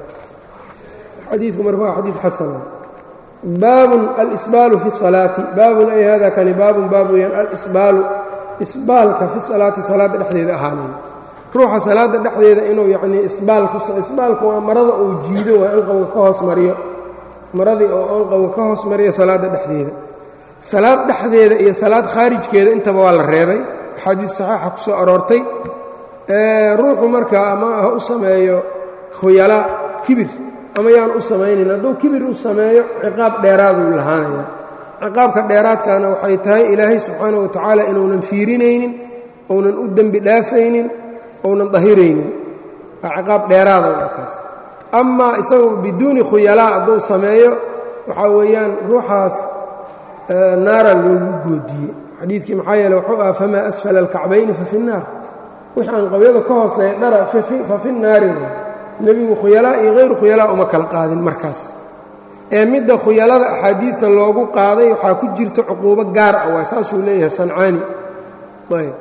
xadiidku marka waa xadiid xasana baabun alisbaalu fi salaati baabun ay hada kani baabun baab weeyaan alisbaalu isbaalka fi salaati salaadda dhexdeeda ahaanaya ruuxa salaadda dhexdeeda inuu yacnii isbaalku isbaalku waa marada uu jiido waa anqawga ka hoos mariyo maradii oo anqawga ka hoos mariyo salaadda dhexdeeda salaad dhexdeeda iyo salaad khaarijkeeda intaba waa la reebay axaadiid saxiixa ku soo aroortay ruuxu markaa ama ha u sameeyo khuyalaa kibir ama yaan u samaynin hadduu kibir u sameeyo ciqaab dheeraaduu lahaanaya ciqaabka dheeraadkana waxay tahay ilaahay subxaana wa tacaala inuunan fiirinaynin ounan u dembi dhaafaynin ounan dahiraynin waa ciqaab dheeraada waa kaas amaa isagu biduuni khuyalaa hadduu sameeyo waxaa weeyaan ruuxaas naara loogu goodiyey xadiidkii maxaa yeele wuxuu aha famaa asfala alkacbayni fa fi nnaar wix aan qabyada ka hooseeya dhara fa fi nnaari nebigu khuyalaa iyo hayru khuyalaa uma kala qaadin markaas ee midda khuyalada axaadiidta loogu qaaday waxaa ku jirta cuquubo gaar ah waa saasuu leeyahay sancaani ayb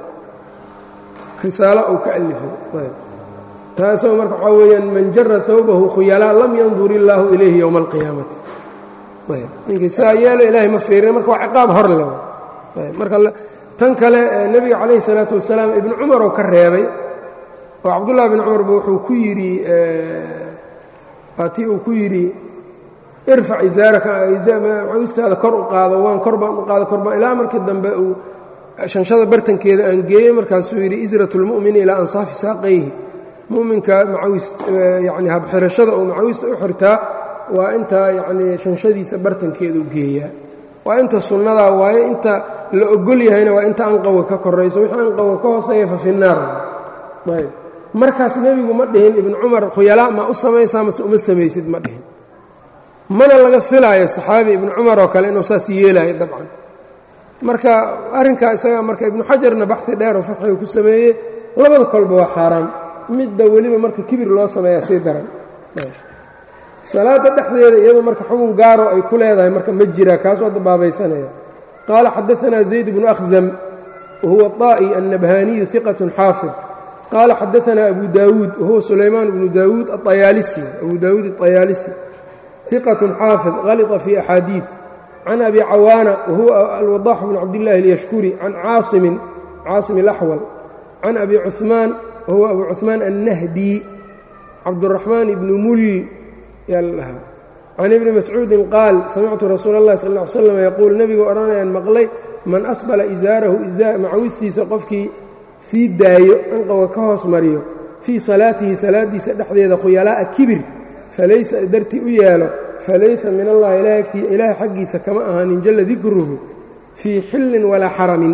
risaalo uu ka alifay ayb taasoo marka waxaa weeyaan man jara hawbahu khuyalaa lam yandur illaahu ilayhi yowma alqiyaamati ayb ninkii sidaa yeelo ilaahay ma fiirin marka waa ciqaab hor le ayb marka tan kale nebiga calayhi salaatu wasalaam ibnu cumar oo ka reebay oo cabdullahi bn cumarba wuxuu ku yidhi waatii uu ku yidhi irfac izaarakawistaada kor u qaado waan kor baan u qaado kor baan ilaa markii dambe uu shanshada bartankeeda aan geeyey markaasuu yidhi israt lmu'mini ilaa ansaafi saaqayhi mu'minka macawis yani habxirashada uu macawista u xirtaa waa inta yacnii shanshadiisa bartankeedu geeyaa waa inta sunnadaa waaye inta la ogol yahayna waa inta anqawga ka korayso wixii anqawga ka hooseeya fa fi naar ayb markaas nebigu ma dhihin ibnu cumar khuyalaa ma u samaysaa mase uma samaysid ma dhihin mana laga filaayo saxaabi ibnu cumar oo kale inuu saas yeelaayo dabcan marka arrinkaa isaga marka ibnu xajarna baxi dheer oo fatxiga ku sameeyey labada kolba waa xaaraan midda weliba marka kibir loo sameeyaa sii daran salaadda dhexdeeda iyadoo marka xugun gaaro ay ku leedahay marka ma jira kaas waa dabaabaysanaya qaala xadaanaa zayd bnu akhzam wahuwa طaa'i annabhaaniyu iqatun xaafid qaala xadaanaa abu daawuud wahuwa sulaymaan bnu daawuud aayaalisi abu daawuud aطayaalisi iqة xaafid halطa fi axaadiiث can abi cawaana wahuwa alwadax bn cabdillaahi اlyashkuri can caasimin caasim اlaxwal can abi cuثmaan wahuwa abu cuثmaan annahdi cabduraxmaan ibni mul yaa la dhahaa can ibni mascuudin qaal samictu rasuula اllahi sal ا ly slam yaquul nebigu odhanayaan maqlay man asbala izaarahu macawistiisa qofkii sii daayo anqowga ka hoos mariyo fii salaatihi salaadiisa dhexdeeda khuyalaa'a kibir falaysa dartii u yeelo falaysa min allahi ilaahay xaggiisa kama ahaanin jalla dikruhu fii xillin walaa xaramin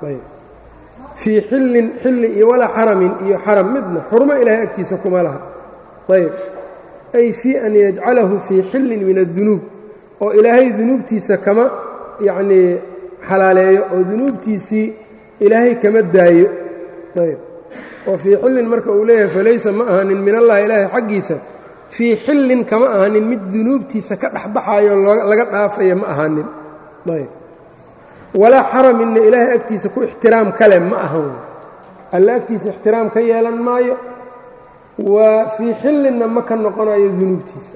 fii xillin xilli iyo walaa xaramin iyo xaram midna xurmo ilaahay agtiisa kuma laha ayb ay fii an yajcalahu fii xillin min addunuub oo ilaahay dunuubtiisa kama yacnii xalaaleeyo oo dunuubtiisii ilaahay kama daayo ayb oo fii xillin marka uu leeyahay falaysa ma ahaanin min allahi ilaahay xaggiisa fii xillin kama ahanin mid dunuubtiisa ka dhexbaxayo laga dhaafaya ma ahanin ayb walaa xaraminna ilaahay agtiisa ku ixtiraam kale ma ahan alla agtiisa ixtiraam ka yeelan maayo waa fii xillinna ma ka noqonayo dunuubtiisa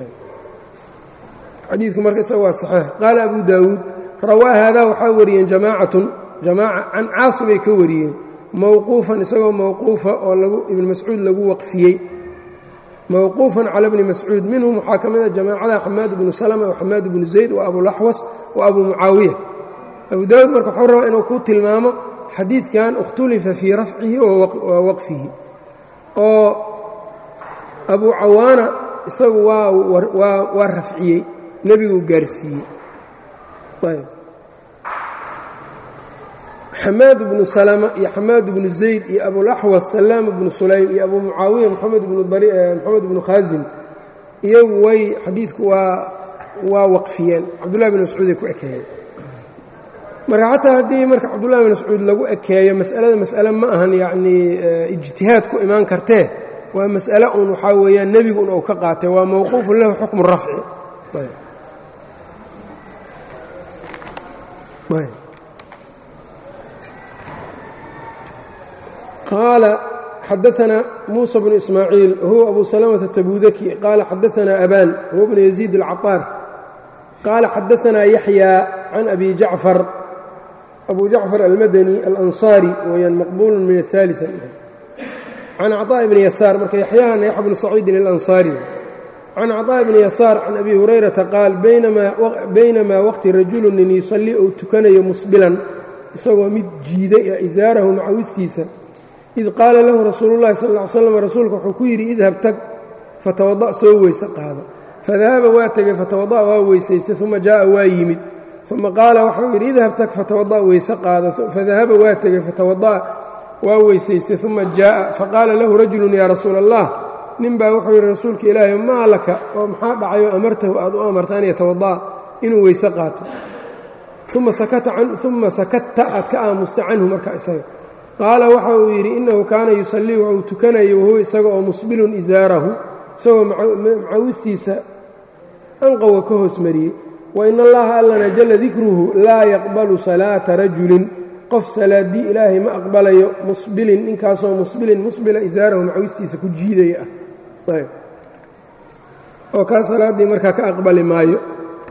xadiidku marka isaga waa saxiix qaala abu daawuud rawaa haadaa waxaa wariyeen jamaacatun jamaaca can caasibay ka wariyeen mowquufan isagoo mowquufa oo lagu ibn mascuud lagu waqfiyey mowquufan cala bni mascuud minhum waxaa ka mid a jamaacada xamaad bnu salma waxamaad bnu zayd wa abulaxwas wa abu mucaawiya abu daawuud marka wuxuu rabaa inuu ku tilmaamo xadiidkan ikhtulifa fii rafcihi wa waqfihi oo abu cawaana isagu waa rafciyey nebiguu gaarsiiyey xamaad bnu salma iyo xamaad bnu zayd iyo abulaxwas salaam bnu sulaym iyo abu mucaawiya moxamed bnu khaasim iyagu way xadiidku waa waa waqfiyeen cabdullahi bn mascuuday ku ekeeyeen marka xataa haddii marka cabdullahi bin mascuud lagu ekeeyo mas'alada mas'ale ma ahan yacnii ijtihaad ku imaan kartee waa mas'ale un waxaa weeyaan nebigu un uu ka qaatay waa mawquufun lahu xukmu rafci qaala xadaثna muسى بن إسmاعيiل huwa أbu سلمة التbudki qala xadaثna أbاn huwa بن يزيد الcaطاar qala xadaثna yaحyى can أbi jaعفر أbu jaعفر الmdني الأnصاrي weyaan maqbul min الثالثة can cطاء بن يasاar marka yaحyahana yaحya بن سacيidi الأnصاrي can cطاء بن يasاar can أbi هurayرaةa qaal baynama wqti rajulu nin yuصلي ou tukanayo musbilan isagoo mid jiiday isaarahu macawistiisa id qaala lahu rasuulu llahi sal ll ly slam rasuulka wuxuu ku yidhi idhab tag fatawada' soo weyse qaado fadahaba waa tegey fatawada'a waa weysaystay uma jaa'a waa yimid uma qaala waxau yidhi idhab tag fatawada' weyse qaado fadahaba waa tegey fatawada'a waa weysaystay uma jaa'a faqaala lahu rajulun yaa rasuula allah nin baa wuxuu yidhi rasuulka ilaahay maa laka oo maxaa dhacayoo amartahu aad u amarta an yatawada'a inuu weyse qaato uma sakatta aad ka aamusta canhu marka isaga qaala waxa uu yidhi innahu kaana yusallii waxuu tukanayay wahuwa isaga oo musbilun isaarahu isagoo macawistiisa anqowga ka hoos mariyey wa in allaha allana jalla dikruhu laa yaqbalu salaata rajulin qof salaaddii ilaahay ma aqbalayo musbilin ninkaasoo musbilin musbila isaarahu macawistiisa ku jiidaya ah oo kaa salaaddii markaa ka aqbali maayo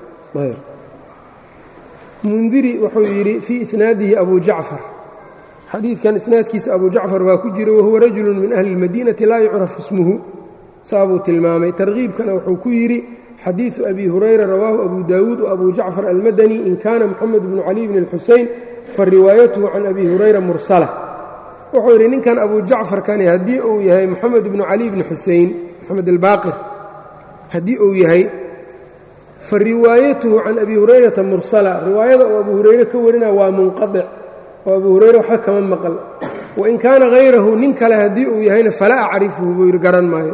mundiri wuxuu yidhi fii isnaadihi abu jacfar xadiidkan isnaadkiisa abu jacfar waa ku jira wahuwa rajulu min ahli اlmadiinati laa yucrafu ismuhu saabuu tilmaamay tarkiibkana wuxuu ku yidhi xadiiثu abi hurayra rawaahu abu daawuud وabu jacfar almadani in kana moxamed bnu cali bn اlxusein fariwaayatuhu can abi hurayra mursala wuxuu yidhi ninkan abu jacfarkani haddii uu yahay moxamed bnu cali bni xusein moxamed albaaqir haddii uu yahay fariwaayatuhu can abi hurayrata mursala riwaayada uu abu hurayre ka warina waa munqaطic oo abu hurayre waxba kama maqal wain kaana hayrahu nin kale haddii uu yahayna falaa acrifuhu buu yidhi garan maayo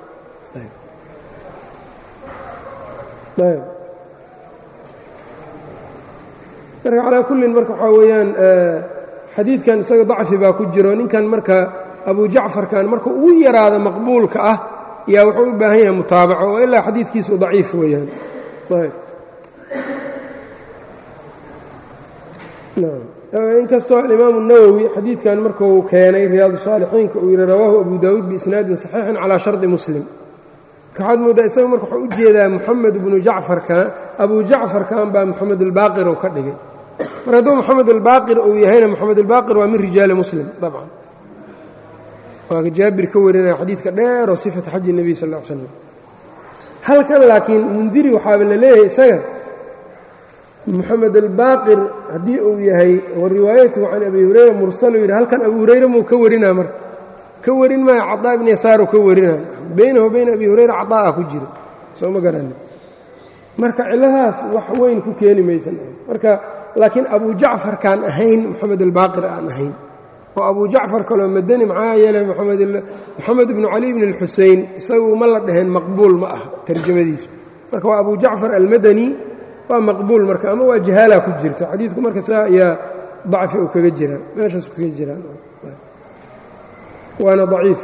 marka calaa kullin marka waxaa weeyaan xadiidkan isaga dacfi baa ku jiro ninkan marka abu jacfarkan marka ugu yaraada maqbuulka ah yaa wuxuu u baahan yahay mutaabaco oo ilaa xadiidkiisu daciif weeyaan inkastoo alimaamu الnawowi xadiidkan markuu keenay riyaadu saalixiinka uu yidhi rawaahu abu daawuud biisnaadin صaxiixin calaa shardi muslim waxaad mooddaa isaga marka waxuu u jeedaa moxamed bnu jacfarkan abu jacfarkan baa moxamed albaaqir uu ka dhigay mar hadduu moxamed albaaqir uu yahayna moxamed albaaqir waa min rijaali muslim dabcan waa jaabir ka warinaya xadiidka dheeroo sifata xaji nebiy sal ll ly slam halkan laakiin mundiri waxaaba la leeyahay isaga moxamed albaaqir haddii uu yahay wa riwaayatuhu can abi hurayra mursalu yidhi halkan abu hurayra muu ka warinaa marka ka warin maayo caطaa ibn yasaaruu ka warinaa baynahu bayna abi hurayra caطaa'a ku jira soo ma garanin marka cilladahaas wax weyn ku keeni maysan marka laakiin abu jacfarkaan ahayn moxamed albaaqir aan ahayn oo abu jacfar kaloo madani maxaa yeelay moxamed ibnu cali bn اlxusein isagu ma la dhaheen maqbuul ma ah tarjamadiisu marka waa abu jacfar almadani waa maqbuul marka ama waa jahaala ku jirta xadiidku marka saa ayaa dacfi uu kaga jiraa meeshaas kaga jiraan waana daciif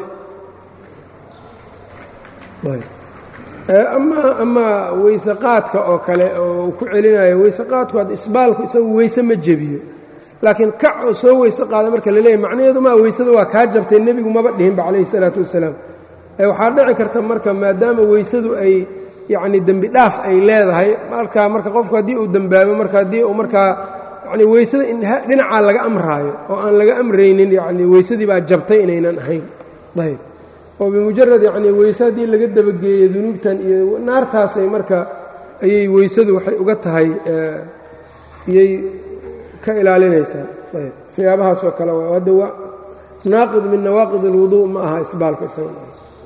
ama amaa weyse qaadka oo kale oo uu ku celinayo weyse qaadku ad isbaalku isagu weyse ma jebiyo laakiin kac oo soo weyse qaada marka la leeyahy macnaheedu maa weysada waa kaa jabtay nebigu maba dhihinba calayhi salaatu wasalaam waxaa dhici karta marka maadaama weysadu ay yacni dembi dhaaf ay leedahay markaa marka qofku haddii uu dembaabo marka haddii uu markaa yani weysada dhinacaa laga amraayo oo aan laga amraynin yani weysadii baa jabtay inaynan ahayn ayb oo bimujarad yacni weyse haddii laga dabageeyo dunuubtan iyo naartaasay marka ayay weysadu waxay uga tahay iyay ka ilaalinaysaa ayb siyaabahaas oo kale waa hadda waa naaqid min nawaaqid اlwudu ma aha isbaalka isaga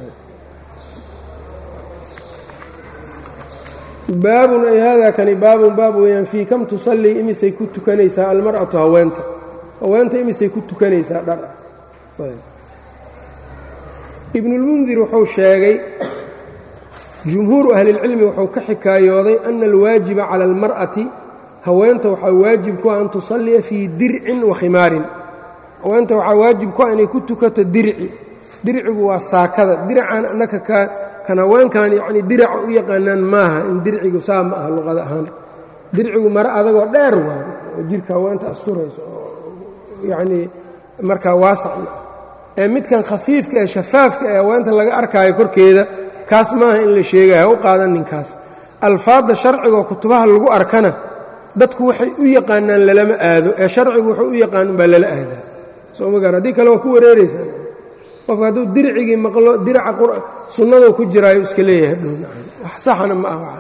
baabun ay haadaa kani baabun baab weeyaan fii kam tusallii imisay ku tukanaysaa almar'atu haweenta haweenta imisay ku tukanaysaa dhar ah ibnulmundir wuxuu sheegay jumhuuru ahlilcilmi wuxuu ka xikaayooday ana alwaajiba cala almar'ati haweenta waxaa waajib ku ah an tusalliya fii dircin wa khimaarin haweenta waxaa waajib ku ah inay ku tukato dirci dircigu waa saakada diracan annaka kan haweenkan yacni diraca u yaqaanaan maaha in dircigu saa ma aha luqada ahaan dircigu mare adagoo dheer waayo oo jirka haweenta asturayso oo yacnii markaa waasacna ee midkan khafiifka ee shafaafka ee haweenta laga arkaayo korkeeda kaas maaha in la sheegaya ha u qaadan ninkaas alfaadda sharcigaoo kutubaha lagu arkana dadku waxay u yaqaanaan lalama aado ee sharcigu wuxuu u yaqaan umbaa lala aadaa soo ma gaar haddii kale waa ku wareeraysaa qofka hadduu dircigii maqlo diraca sunnadoo ku jiraayo iska leeyahay wax saxana ma ah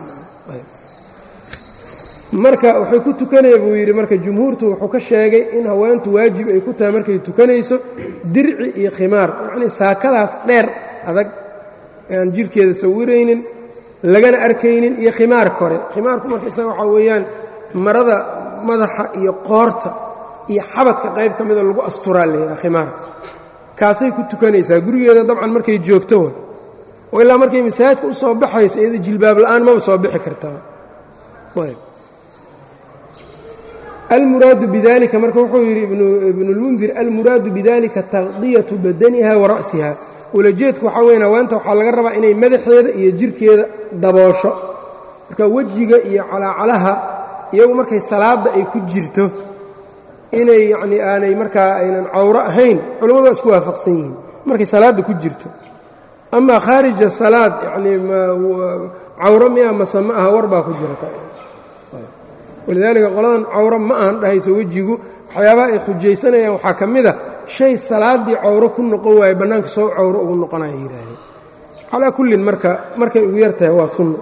marka waxay ku tukanaya buu yidhi marka jumhuurtu wuxuu ka sheegay in haweentu waajib ay ku tahay markay tukanayso dirci iyo khimaar yacnii saakadaas dheer adag aan jirhkeeda sawiraynin lagana arkaynin iyo khimaar kore khimaarku marka isaga waxaa weeyaan marada madaxa iyo qoorta iyo xabadka qayb ka mida lagu asturaa layidhaha khimaarka kaasay ku tukanaysaa gurigeeda dabcan markay joogto wa oo ilaa markay masaajidka u soo baxayso iyada jilbaab la'aan maba soo bixi kartaa almuraadu bidalika marka wuxuu yidhi ibnulmundir almuraadu bidalika taqdiyatu badaniha wa ra'siha ulajeedku waxaa weyan haweenta waxaa laga rabaa inay madaxeeda iyo jirkeeda daboosho marka wejiga iyo calaacalaha iyagu markay salaadda ay ku jirto inay yacnii aanay markaa aynan cawro ahayn culimmadu waa isku waafaqsan yihiin markay salaadda ku jirto amaa khaarija salaad yacnii cawro miya mase ma aha war baa ku jirta walidaalika qoladan cawro ma ahan dhahayso wejigu waxyaabaha ay xujaysanayaan waxaa ka mid a shay salaaddii cawro ku noqon waaye bannaanka soo cawro ugu noqonaya yidhaahdeen calaa kullin marka markay ugu yar tahay waa sunno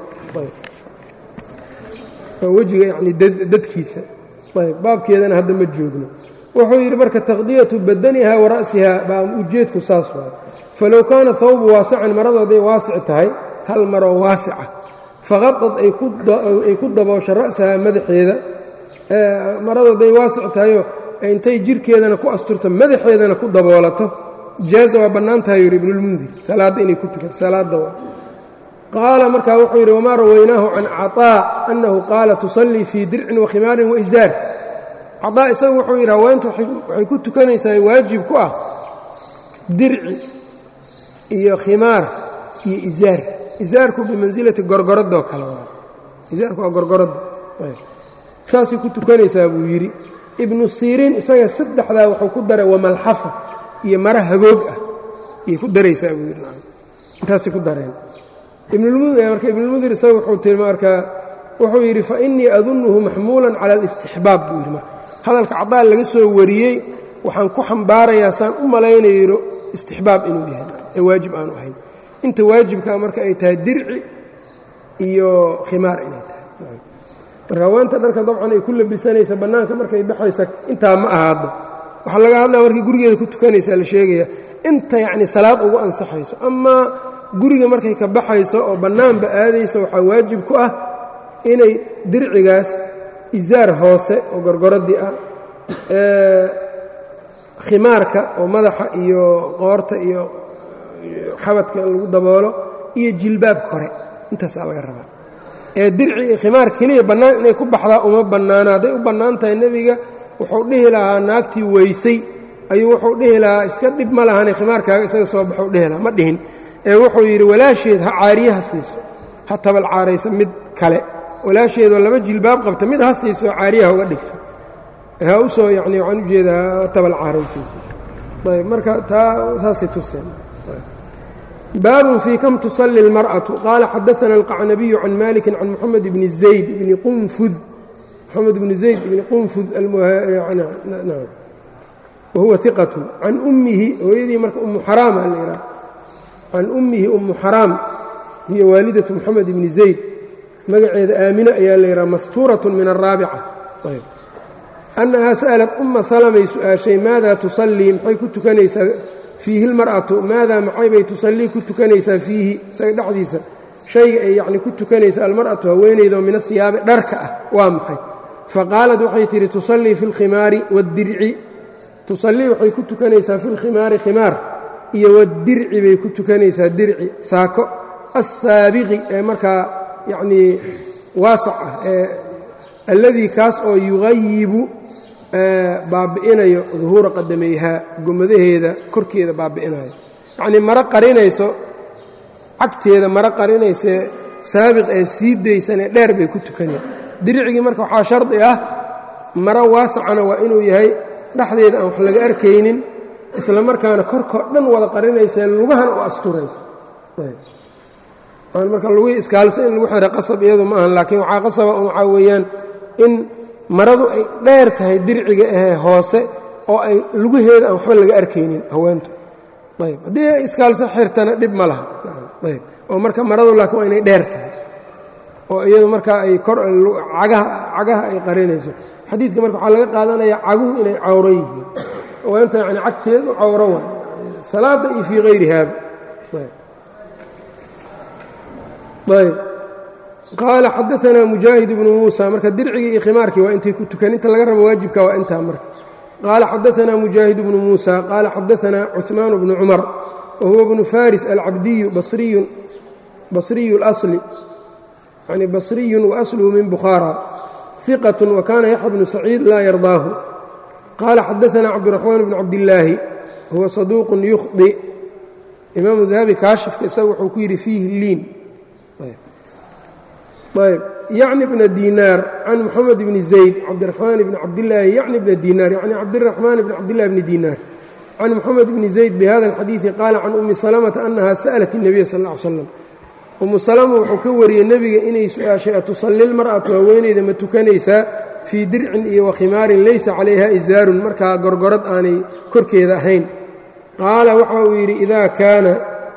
wejiga yacnii dadkiisa ayb baabkeedana hadda ma joogno wuxuu yidhi marka taqdiyatu badaniha wa ra'siha baa ujeedku saas waay falow kaana hawbu waasican maradu hadday waasic tahay hal maroo waasica faqadad ay ku daboosho ra'saha madaxeeda maradu hadday waasic tahayoo intay jirhkeedana ku asturto madaxeedana ku daboolato jaaza waa bannaan tahay yidhi ibnulmundir salaadda inay ku tukato salaadda waa qaala markaa wuxuu yidhi wamaa rawaynaahu can caطaa annahu qaala tusallii fii dircin wa khimaarin wa isaar caطaa isagu wuxuu yidhi haweentu waxay ku tukanaysaa waajib ku ah dirci iyo khimaar iyo isaar isaarku bimansilati gorgoradoo kale waa isaarku waa gorgoradda saasay ku tukanaysaa buu yidhi ibnu siriin isaga saddexdaa wuxuu ku daray wamalxafa iyo mara hagoog ah ayay ku daraysaa buu yidhi intaasay ku dareen marka ibnulmundir isaga wuxuu tilma markaa wuxuu yidhi fa innii adunnuhu maxmuulan cala alistixbaab buu yidhi marka hadalka cadaan laga soo wariyey waxaan ku xambaarayaa saan u malaynayno istixbaab inuu yahay ee waajib aanu ahayn inta waajibkaa marka ay tahay dirci iyo khimaar inay tahay marka haweenta dharka dabcan ay ku labisanaysa bannaanka markay baxaysa intaa ma aha hadda waxaa laga hadlaya markay gurigeeda ku tukanaysaa la sheegaya inta yacni salaad ugu ansaxayso amaa guriga markay ka baxayso oo bannaanba aadayso waxaa waajib ku ah inay dircigaas isaar hoose oo gorgoradii ah khimaarka oo madaxa iyo qoorta iyo xabadka lagu daboolo iyo jilbaab kore intaasaa laga rabaa ee dirci iyo khimaar keliya bannaan inay ku baxdaa uma bannaana hadday u bannaan tahay nebiga wuxuu dhihi lahaa naagtii weysay ayuu wuxuu dhihi lahaa iska dhib ma lahane khimaarkaaga isaga soo baxuu dhihi lahaa ma dhihin ee wuxuu yidhi walaasheed ha caariyaha siiso ha tabal caaraysa mid kale walaasheedoo laba jilbaab qabta mid ha siiso caariyaha uga dhigto ha u soo yacni waxaan u jeedaa ha tabal caaraysiiso ayb marka taa saasay tuseen baabun fii kam tusalli اlmarأaةu qaala xadaثana alqacnabiyu can maliki can moxamed bni zayd bni qunfud moxamed bni zayd bni qunfud wahuwa iqatu can ummihi hooyadii marka umu xaraam a la yidhaha can ummihi umu xaraam hiya waalidatu moxamed bni zayd magaceeda aamine ayaa la yidhaha mastuuraة min الraabica annahaa sa'alat umma salamay su'aashay maadaa tusallii maxay ku tukanaysaa fiihi اlmar'atu maadaa maxay bay tusallii ku tukanaysaa fiihi isaga dhexdiisa shayga ay yacni ku tukanaysa almar'atu haweenaydaoo min ahiyaabi dharka ah waa maxay faqaalat waxay tidhi tusallii fi اlkhimaari waاddirci tusallii waxay ku tukanaysaa fi lkhimaari khimaar iyo wadirci bay ku tukanaysaa dirci saako assaabiqi ee markaa yacnii waasac ah ee alladii kaas oo yugayibu baabi'inayo duhuura qadamayhaa gomadaheeda korkeeda baabi'inayo yacnii maro qarinayso cagteeda maro qarinaysee saabiq ee sii daysanee dheer bay ku tukaneen diricigii marka waxaa shardi ah maro waasacana waa inuu yahay dhexdeeda aan wax laga arkaynin isla markaana korkoo dhan wada qarinaysee lugahana u asturayso marka lugihii iskaalsa in lagu xira qasab iyadu ma ahan laakiin waxaa qasaba waxaa weeyaan in maradu ay dheer tahay dirciga ahee hoose oo ay lugaheeda aan waxba laga arkaynin haweentu ayb haddii ay iskaalso xirtana dhib ma laha ayb oo marka maradu laakiin waa inay dheer tahay oo iyadu markaa ay kor cagaha ay qarinayso xadiidka marka waxaa laga qaadanayaa caguhu inay cawro yihiin haweenta yani cagteedu cawro waay salaada iyo fii hayrihaaba ayb qaala xadaanaa mujaahid ibnu muusa marka dircigii iyo khimaarkii waa intay ku tukan inta laga rabo waajibka waa intaa marka qaala xadaanaa mujaahid bnu muusa qaala xadaanaa cuثmaan bnu cumar wa huwa bnu faris alcabdiyu basriyu اlasli yani basriyun waasluhu min bukhaara iqat wakana yaxya bnu saciid laa yardaahu qaala xadaanaa cabdiraxmaan bnu cabdillaahi huwa saduuqun yukhdi imaamu dahabi kaashifka isaga wuxuu ku yidhi fiihi liin ayb yacni bna dinaar can moxamed bni zayd cabdiraxmaan bni cabdillaahi yacni bna dinaar yacni cabdiraxmaan bni cabdillahi bni dinaar can moxamed bni zayd bihada alxadiidi qaala can ummi salamata annaha sa'lat الnabiya sal ll ly slam ummu salama wuxuu ka wariyey nebiga inay su-aashay atusalli lmar'atu haweenayda ma tukanaysaa fii dircin iyo wakhimaarin laysa calayha isaarun markaa gorgorad aanay korkeeda ahayn qaala waxa uu yidhi idaa kaana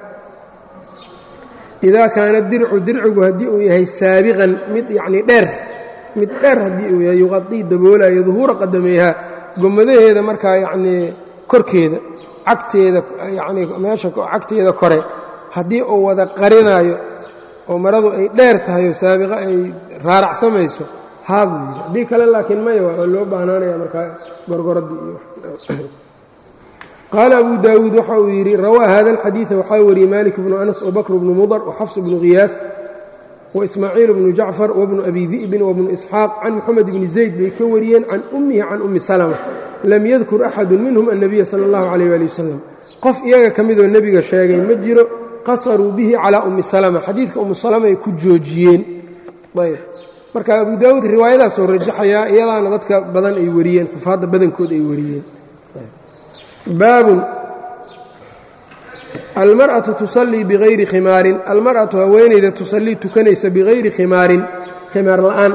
idaa kaana dircu dircigu haddii uu yahay saabiqan mid yacnii dheer mid dheer haddii uu yahay yuqadii daboolayo duhuura qadameehaa gomadaheeda markaa yacnii korkeeda cagteeda yacnii meesha cagteeda kore haddii uu wada qarinaayo oo maradu ay dheer tahay oo saabiqa ay raaracsamayso haa buu yidhi haddii kale laakiin maya waa loo baahnaanaya markaa gorgoradii iyo qaala abu daawuud waxa uu yidhi rawaa hada alxadiida waxaa wariyey malik bnu anas wabakr bnu mudar waxafs bnu khiyaaf waismaaciil bnu jacfar wabnu abi di'bin wabnu isxaaq can moxamed bni zayd bay ka wariyeen can ummihi can ummi salama lam yadkur axadu minhum annabiya sala allahu calayh ali wasalam qof iyaga ka midoo nebiga sheegay ma jiro qasaruu bihi calaa ummi salama xadiidka ummu salama ay ku joojiyeen ayb marka abu daawuud riwaayadaasoo rajaxayaa iyadaana dadka badan ay wariyeen xufaadda badankood ay wariyeen baabun almar'atu tusallii bigayri khimaarin almar'atu haweenayda tusallii tukanaysa bigayri khimaarin khimaar la'aan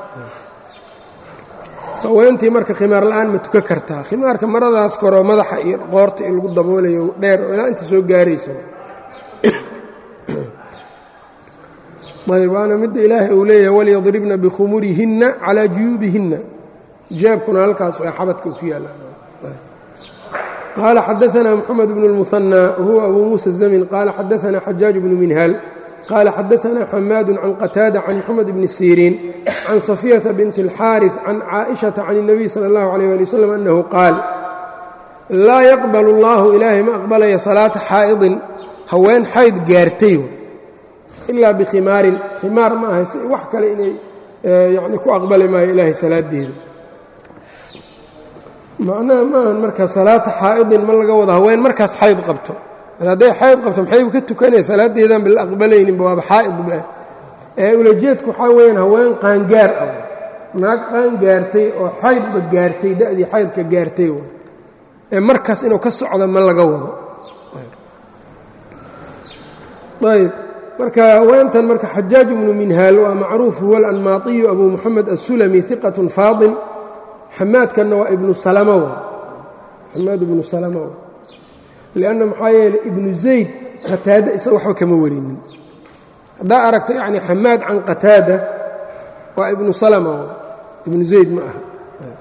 haweentii marka khimaar la'aan ma tukan kartaa khimaarka maradaas koroo madaxa iyo qoorta in lagu daboolayo dheer oo ilaa inta soo gaaraysa ayb waana midda ilaahay uu leeyahay walyadribna bikhumurihinna calaa juyuubihinna jaabkuna halkaas waa xabadka ku yaalla qaala xadaanaa moxamed bnu اlmuhanى wahuwa abu muusa الzamin qaala xadaanaa xajaaj bnu minhaal qaala xadaanaa xamaadu can qataada can moxamed bni siriin can safiyata binti اlxaariث can caaئiشhaةa can الnabiy salى اllahu عalيه ali wslam annahu qaal laa yaqbal اllahu ilaahay ma aqbalaya salaata xaa'idin haween xayd gaartay ilaa bikhimaarin khimaar ma aha si wax kale inay yani ku aqbali maayo ilaahay salaadeeda macnaha maahan marka salaata xaa'idin ma laga wado haween markaas xayd qabto hadday xayd qabto maxaybu ka tukanaya salaadeedan ba la aqbalayninba waaba xaa'idba ee ulajeedku waxaa weyaan haween qaangaar ah naag qaan gaartay oo xaydba gaartay da'dii xaydka gaartay ee markaas inuu ka socdo ma laga wado ayb marka haweentan marka xajaaj ibnu minhaal waa macruuf huwa alanmaatiyu abu moxamed asulami iqatun faadil xamaadkanna waa ibnu salama xamaad ibnu salama lianna maxaa yeeley ibnu zayd qataada isaga waxba kama warinin haddaa aragta yacni xamaad can qataada waa ibnu salama ibnu zayd ma aha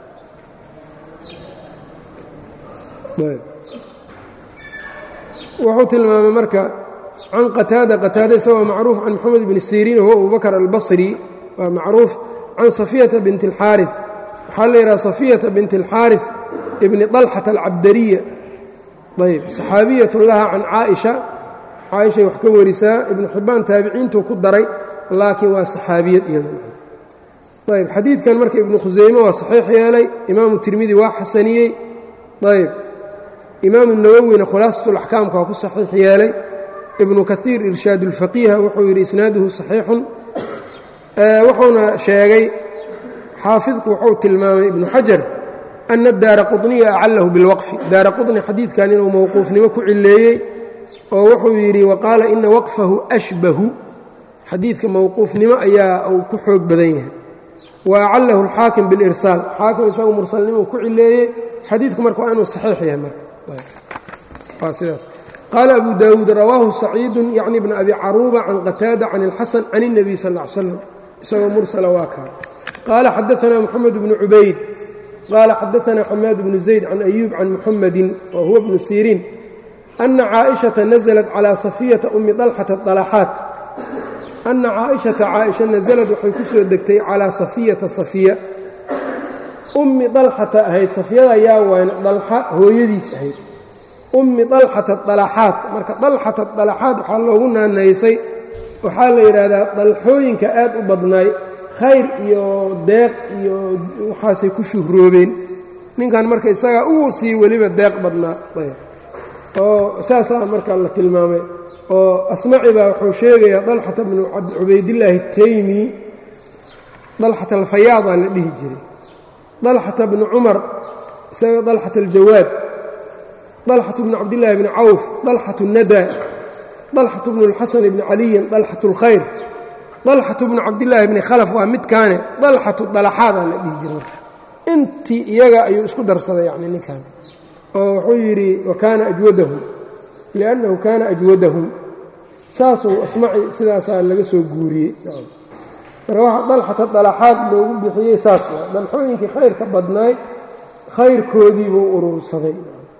wuxuu tilmaamay marka can qataada qataada isagoo macruuf can moxamed bni siriin huwa abu bakr albasri waa macruuf can safiyata binti اlxaariث waxaa la yidhaha safiyata binti اlxaariث ibni طalxata alcabdariya ayb saxaabiyatu laha can caaئisha caaishay wax ka warisaa ibnu xibbaan taabiciintuu ku daray laakiin waa saxaabiyad iyadu ayb xadiidkan marka ibnu khusayme waa saxiix yeelay imaamu tirmidi waa xasaniyey ayb imaamu nawowina khulaasatulaxkaamka waa ku saxiix yeelay ibnu kaiir irshaad ulfaqiiha wuxuu yidhi isnaaduhu saxiixun wuxuuna sheegay xaafidku wuxuu tilmaamay ibnu xajar ana daara quطniya acalahu bilwaqfi daara quطni xadiidkan inuu mowquufnimo ku cileeyey oo wuxuu yidhi waqaala ina waqfahu ashbahu xadiidka mowquufnimo ayaa uu ku xoog badan yahay wa acalahu alxaakim bilirsaal xaakim isagu mursalnimou ku cileeyey xadiidku marka waa inuu saxiix yahay marka sidaas qaala abu daawuud rawaahu saciidu yacni bna abi caruuba can qataada can اlxasan can الnabiy sal ا ly slam isagoo mursala waa kaa qaala xadaثna moxamed bnu cubayd qaala xadaثna xamaad bnu zayd can ayuub can muxamadi wa huwa bnu siriin ana caaئiشhaةa naزlat calى safiyata umi طalxata طalaxaat ana caaئiشhaةa caaئisha naزlad waxay ku soo degtay calىa safiyata safiya ummi dalxata ahayd safiyada yaa wayn dalxa hooyadiis ahayd ummi dalxata dalaxaat marka dalxata dalaxaat waxaa loogu naanaysay waxaa la yidhaahdaa dalxooyinka aad u badnaay khayr iyo deeq iyo waxaasay ku shuhroobeen ninkan marka isagaa ugu sii weliba deeq badnaa oo saasaa marka la tilmaamay oo asmaci baa wuxuu sheegayaa dalxata bnu cubaydillaahi taymi dalxata alfayaadaa la dhihi jiray dalxata bnu cumar isaga dalxata aljawaad dalxatu bnu cabdillaahi bni cawf dalxatu nada dalxatu bnu اlxasan bni caliyin dalxatu اlkhayr dalxatu bnu cabdillaahi bni khalaf waa midkaane dalxatu dalaxaadaa la dhihi jiray marka intii iyaga ayuu isku darsaday yani ninkan oo wuxuu yidhi wa kaana ajwadahum liannahu kaana ajwadahum saasuu asmaci sidaasaa laga soo guuriyey marka waxa dalxata dalaxaad loogu bixiyey saas waa dalxooyinkii khayrka badnaay khayrkoodii buu urursaday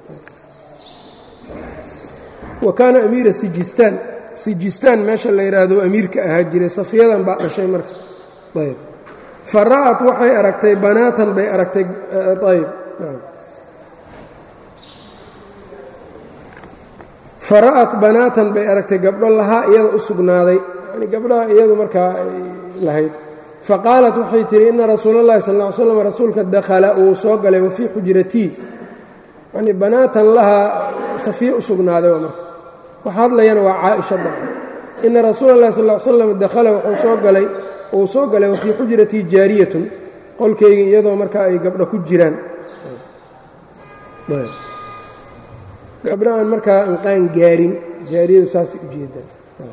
wa kaana amiira sijistaan sijistaan meesha la yidhaahdo amiirka ahaa jiray safiyadan baa dhashay marka ayb fa ra'at waxay aragtay banaatan bay aragtay ayb fa ra'at banaatan bay aragtay gabdho lahaa iyada u sugnaaday yani gabdhaha iyadu markaa ay lahayd fa qaalat waxay tihi ina rasuula اllahi sal ll ly slam rasuulka dakhala uu soo galay wa fii xujratii yani banaatan lahaa safiya u sugnaaday waa marka waxa hadlayana waa caaisha dabca ina rasuula اllahi sal ly slam dakhala wuxuu soo galay uu soo galay wa fii xujratii jaariyatun qolkayga iyadoo marka ay gabdho ku jiraan gabdho aan markaa anqaan gaarin jaariyadu saasay u jeedaan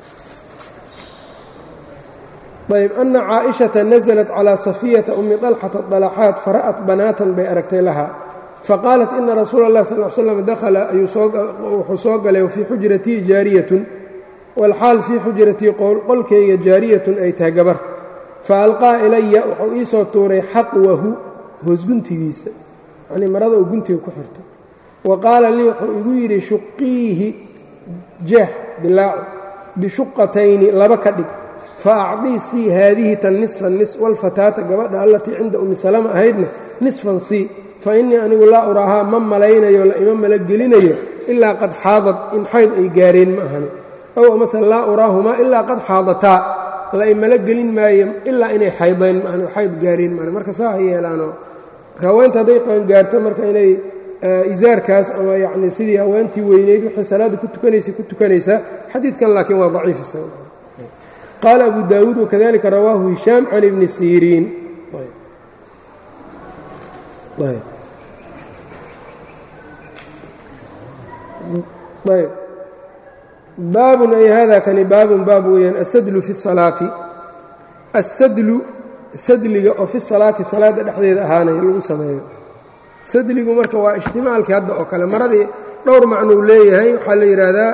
ayb ana caaئiشhaةa naزlat calى safiyata umi طalxata طalaxaat fara'at banaatan bay aragtay laha faqaalat ina rasuula اllahi sal slam dakhala wuxuu soo galay wafii xujratii jaariyatun wاlxaal fii xujratii qolkayga jaariyatun ay tahay gabar faalqaa ilaya wuxuu ii soo tuuray xaqwahu hoosguntigiisa yanii marada uu guntiga ku xirto wa qaala lii wuxuu igu yidhi shuqiihi jeex dilaaco bishuqatayni laba ka dhig faacdii sii haadihi tan nisfan nis walfataata gabadha allatii cinda umi salama ahaydna nisfan sii fa innii anigu laa uraahaa ma malaynayo la ima mala gelinayo ilaa qad xaadad in xayd ay gaareen ma ahani ow amase laa uraahumaa ilaa qad xaadataa la imala gelin maayo ilaa inay xaydeen maahani xayd gaareen maahani marka saa ha yeelaanoo marka haweenta hadday qaangaarto marka inay izaarkaas ama yacni sidii haweentii weyneyd waxay salaadda ku tukanaysay ku tukanaysaa xadiidkan laakiin waa daciif qaala abu daawuud wakadalika rawaahu hishaam can ibni siriin ayb baabun ay hada kani baabun baab weeyaan asadlu fi salaati asadlu sadliga oo fi salaati salaadda dhexdeeda ahaanaya lagu sameeyo sadligu marka waa ijtimaalkii hadda oo kale maradii dhowr macnuu leeyahay waxaa la yidhaahdaa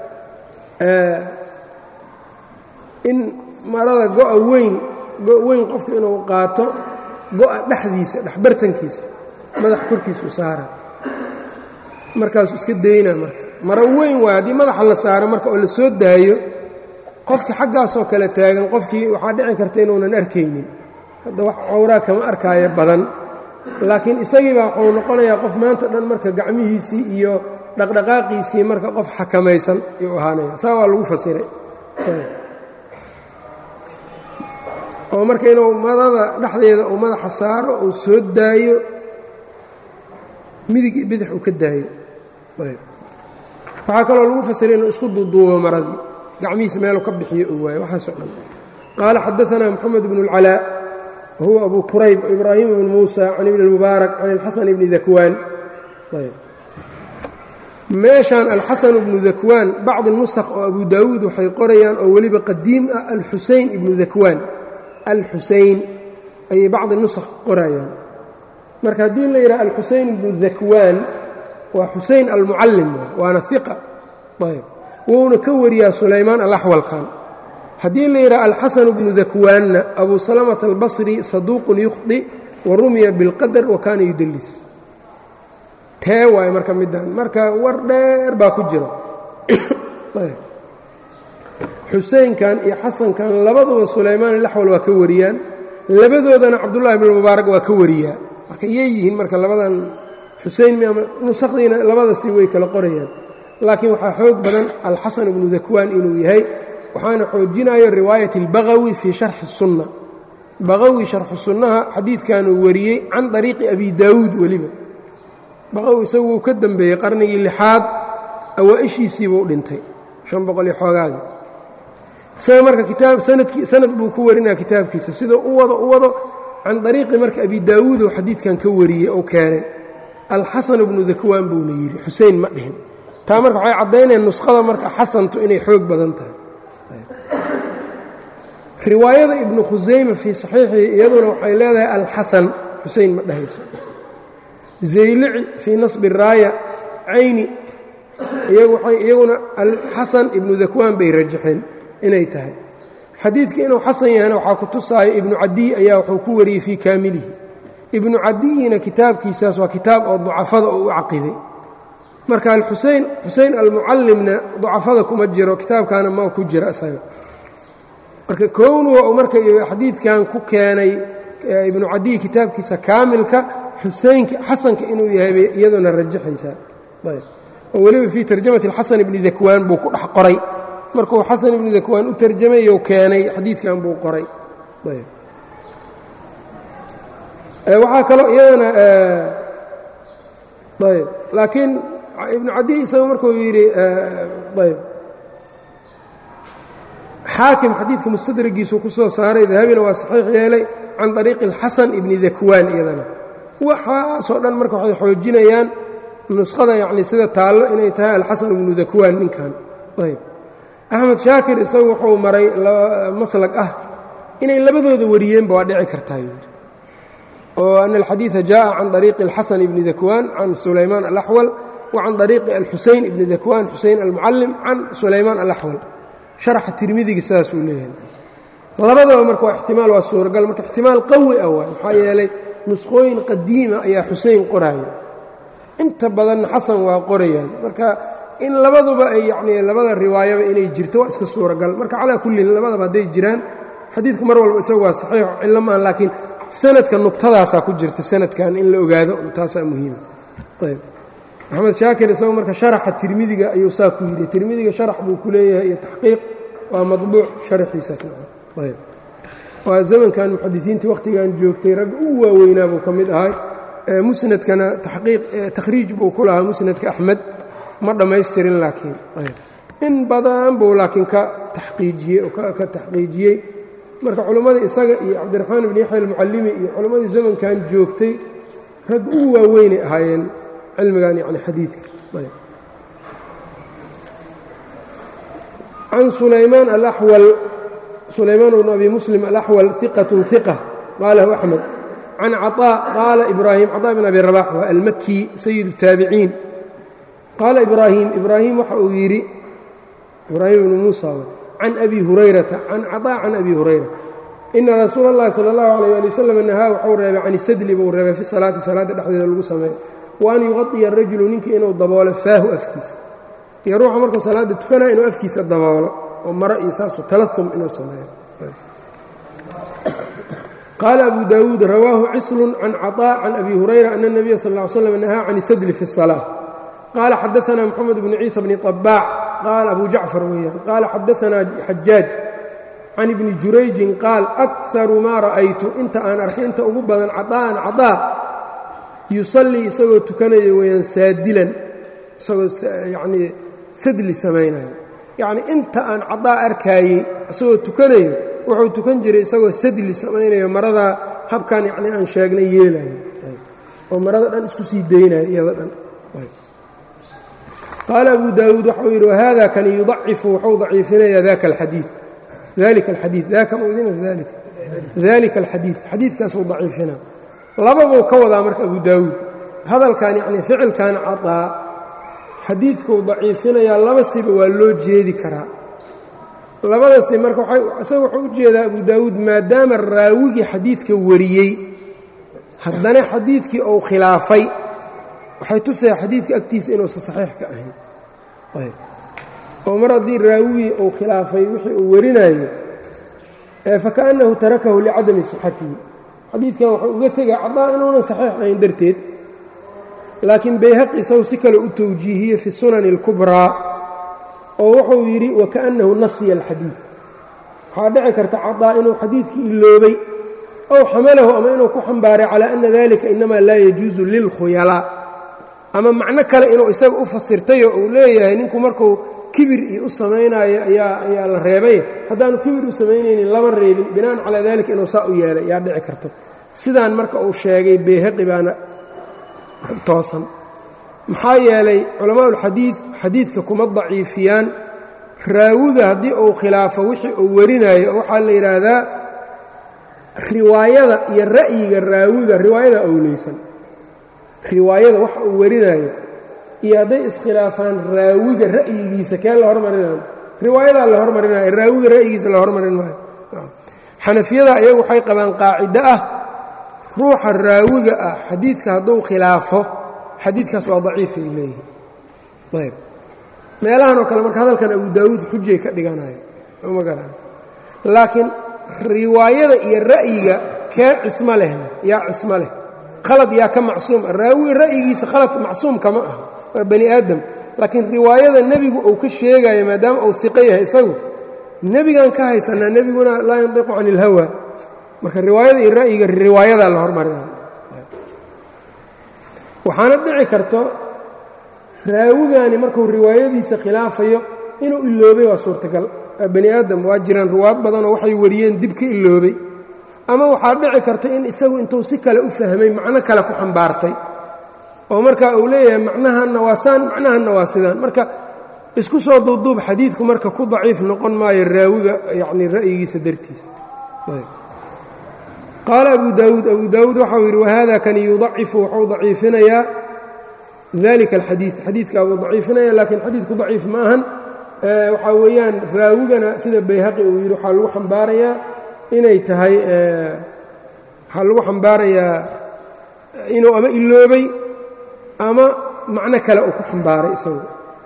in marada go'a weyn go' weyn qofku inuu qaato go'a dhexdiisa dhexbartankiisa madaxa korkiisu saara markaasuu iska daynaa marka maro weyn waay haddii madaxa la saaro marka oo la soo daayo qofkii xaggaasoo kale taagan qofkii waxaa dhici karta inuunan arkaynin hadda wax cowraa kama arkaayo badan laakiin isagiibaa wuxuu noqonayaa qof maanta dhan marka gacmihiisii iyo dhaqdhaqaaqiisii marka qof xakamaysan ayuu ahaanaya saa waa lagu fasiray oo marka inuu madada dhexdeeda uu madaxa saaro uu soo daayo midig iyo bidix uu ka daayo waxaa kaloo lagu fasiray inuu isku duuduubo maradii gacmihiisa meelu ka bixiyo uu waayo waxaasoo dhan qaala xadaanaa moxamed bnu اlcalaa wahuwa abu kurayb ibraahim bn muusa can ibni اlmubaarak can alxasan bni dakwaan meeshaan alxasan bnu dakwaan bacdi nusakh oo abu daawuud waxay qorayaan oo weliba qadiim ah alxusein ibnu dakwaan alxusein ayay bacdi nusakh qorayaan marka haddii la yidhaha alxusein ibnu dakwaan waa xusein almucallim waana iqa ayb wuuna ka wariyaa sulaymaan alaxwalkan haddii la yidhaha alxasan bnu dakwaanna abu salamata albasri saduuqun yukhdi wa rumiya bilqadar wa kaana yudelis tee waaye marka middan marka war dheer baa ku jira xuseinkan iyo xasankan labaduba sulaymaan alaxwal waa ka wariyaan labadoodana cabdullahi bn mubaarak waa ka wariyaa marka iyay yihiin marka labadan xusein nusakdiina labadasi way kala qorayaan laakiin waxaa xoog badan alxasan ibnu dakwaan inuu yahay waxaana xoojinayo riwaayat اlbagawi fii sharxi الsunna bagawi sharxu sunnaha xadiidkanuu wariyey can طariiqi abi daawuud weliba baqow isagu wuu ka dembeeyey qarnigii lixaad awaa-ishiisiibuu dhintay shan boqol iyo xoogaagii isaga marka kitaab sanadkii sanad buu ku warinaya kitaabkiisa sidoo u wado u wado can dariiqi marka abi daawuud oo xadiidkan ka wariyey oo keenay alxasan bnu dakwaan buuna yidhi xusein ma dhihin taa marka waxay caddaynayaan nuskhada marka xasantu inay xoog badan tahay riwaayada ibnu khusayma fii saxiixii iyaduna waxay leedahay alxasan xusein ma dhahayso zaylici fii nasbi raaya cayni iyaguna alxasan ibnu dakwaan bay rajaxeen inay tahay xadiidka inuu xasan yahayna waxaa ku tusaayo ibnu cadiy ayaa wuxuu ku wariyey fii kaamilihi ibnu cadiyina kitaabkiisaas waa kitaab oo ducafada oo u caqiday marka alxusein xusein almucallimna ducafada kuma jiro kitaabkaana ma ku jira isaga marka kownuga uu marka xadiidkan ku keenay ibnu cadiy kitaabkiisa kaamilka xuseynka xasanka inuu yahay bay iyaduna rajaxaysaa oo weliba fii tarjamati xasan ibni dakwaan buu ku dhex qoray markuu xasan ibni dakwaan u tarjamayou keenay xadiidkan buu qoray waxaa kaloo iyadana ayb laakiin ibnu cadiy isaga markuu yidhi ayb xaakim xadiidka mustadragiisu ku soo saaray dahabina waa saxiix yeelay can طariiqi اlxasan ibni dakwaan iyadana waxaasoo dhan marka waxay xoojinayaan nuskhada yacni sida taallo inay tahay alxasan ibnu dakwaan ninkan ayb axmed shaakir isagu wuxuu maray maslag ah inay labadooda wariyeenba waa dhici kartaa yidhi oo ana alxadiida jaءa can طariiqi اlxasan ibni dakwaan can sulaymaan alaxwal wa can طariiqi alxusein ibni dakwaan xusein almucallim can sulaymaan alaxwal sharaxa tirmidiga sidaasuu leeyahay labadaba marka waa ixtimaal waa suuragal marka ixtimaal qawi ah waay maxaa yeelay nuskhooyin qadiima ayaa xusein qoraayo inta badanna xasan waa qorayaan marka in labaduba ay yacnii labada riwaayaba inay jirto waa iska suuragal marka calaa kullin labadaba hadday jiraan xadiidku mar walba isagu waa saxiix cillo maan laakiin sanadka nugtadaasaa ku jirta sanadkan in la ogaado taasaa muhiima ayb maxamed shaakir isagu marka sharaxa tirmidiga ayuu saa ku yidhi tirmidiga sharax buu ku leeyahay iyo taxqiiq waa maطbuuc sharaxiisaasayb waa zamankan muxadisiintii wakhtigan joogtay ragga u waaweynaa buu ka mid ahay musnadkana taqiiq takhriij buu ku lahaa musnadka axmed ma dhammaystirin laakiin in badan buu laakiin ka taxqiijiyey oo ka taxqiijiyey marka culimmadii isaga iyo cabdiraxmaan ibn yaxya almucallimi iyo culimmadii zamankan joogtay rag u waaweynay ahaayeen cilmigan yani xadiidka can sulaymaan alaxwal sulaymaan bnu abi muslim alaxwal iqatun iqa qaalahu axmed can caطaa qaala ibraahim caطaa bn abi rabax waa almaki sayid الtaabiciin qaala ibraahim ibraahim waxa uu yidhi ibraahim ibnu muusa can abi hurayrata can caطaa can abi hurayra ina rasuula اllahi salى اllahu alيyه ali wasalam nahaa waxuu reebay can isadli buu reebay fi salaati salaadda dhexdeeda lagu sameeyo wa an yuqaطiya arajulu ninka inuu daboolo faahu afkiisa iyo ruuxa markuu salaadda tukanaya inuu afkiisa daboolo oo maro iyo saasu talaum inuu sameeyo qaala abu daawuud rawaahu cislun can caطaa can abi hurayra ana الnabiya sal ا ly slam nahaa can isadli fi الsalaaة qaala xadaثna moxamed bnu ciisa bni طabaac qaala abu jacfar weeyaan qaala xadaثna xajaaj can ibni jurayjin qaal akaru maa ra'aytu inta aan arkay inta ugu badan caطaa'an caطaa yusallii isagoo tukanaya weeyaan saadilan isagoo yanii sadli samaynayo yacnii inta aan cadaa arkaayey isagoo tukanayo wuxuu tukan jiray isagoo sadli samaynayo maradaa habkan yacnii aan sheegnay yeelayo oo marada dhan isku sii daynayo iyado dhan qaala abu daawuud waxau yidhi wahada kani yudacifu wuxuu daciifinaya daka alxadii dalika alxadii daka mdina dalika alxadiid xadiidkaasuu daciifina lababuu ka wadaa marka abu daawuud hadalkan yacnii ficilkan cadaa xadiidkuu daciifinayaa laba siba waa loo jeedi karaa labada si marka isaga wuxuu u jeedaa abu daawuud maadaama raawigii xadiidka wariyey haddana xadiidkii uu khilaafay waxay tusaya xadiidka agtiisa inuusan saxiix ka ahayn oo mar haddii raawigii uu khilaafay wixii uu warinayo fakaأnnahu tarakahu licadami sixatihi xadiidkan wuxuu uga tegay cadaa inuunan saxiix ahayn darteed laakiin bayhaqi isagu si kale u towjiihiyey fi sunani اlkubraa oo wuxuu yidhi wakaأnnahu nasiya alxadiid waxaa dhici karta cadaa inuu xadiidkii iloobay ow xamalahu ama inuu ku xambaaray calى ana dalika inamaa laa yajuusu lilkhuyalaa ama macno kale inuu isaga u fasirtayo uu leeyahay ninku markuu kibir iyo u samaynayo ayaa ayaa la reebay haddaanu kibir u samaynaynin lama reebin binaan calaa dalika inuu saa u yeelay yaa dhici karto sidaan marka uu sheegay bayhaqi baana toosan maxaa yeelay culamaaulxadiid xadiidka kuma daciifiyaan raawiga haddii uu khilaafo wixii uu warinayo waxaa la yidhaahdaa riwaayada iyo ra'yiga raawiga riwaayada owleysan riwaayada waxa uu warinayo iyo hadday iskhilaafaan raawiga ra'yigiisa kee la hormarinayo riwaayadaa la hormarinayo raawiga ra'yigiisa la hormarin maayo xanafiyada ayagu waxay qabaan qaacido ah ruuxa raawiga ah xadiidka hadduu khilaafo xadiidkaas waa daciifay leeyihi ayb meelahan oo kale marka hadalkan abu daawuud xujay ka dhiganayo ma garan laakiin riwaayada iyo ra'yiga kee cismo lehna yaa cismo leh khalad yaa ka macsuum ah raawiga ra'yigiisa khalad macsuum kama ah waa bani aadam laakiin riwaayada nebigu uu ka sheegayo maadaama uu iqo yahay isagu nebigaan ka haysanaa nebiguna laa yandiqu can ilhawa marka riwaayada iyo ra'yiga riwaayadaa la hormarina waxaana dhici karto raawigani markuu riwaayadiisa khilaafayo inuu iloobay waa suurtagal waa bani aadam waa jiraan riwaayad badanoo waxay wariyeen dib ka iloobay ama waxaa dhici karta in isagu intuu si kale u fahmay macno kale ku xambaartay oo marka uu leeyahay macnahanna waa saan macnahanna waa sidaan marka isku soo duubduub xadiidku marka ku daciif noqon maayo raawiga yacni ra'yigiisa dartiisa qaala abu daawuud abu daawuud waxau yidhi wahada kani yudacifu wuxuu daciifinayaa dalika alxadiid xadiidkaa buu daciifinaya laakiin xadiidku daciif ma ahan waxaa weeyaan raawigana sida bayhaqi uu yidhi waxaa lagu xambaarayaa inay tahay waxaa lagu xambaarayaa inuu ama iloobay ama macno kale uu ku xambaaray isagu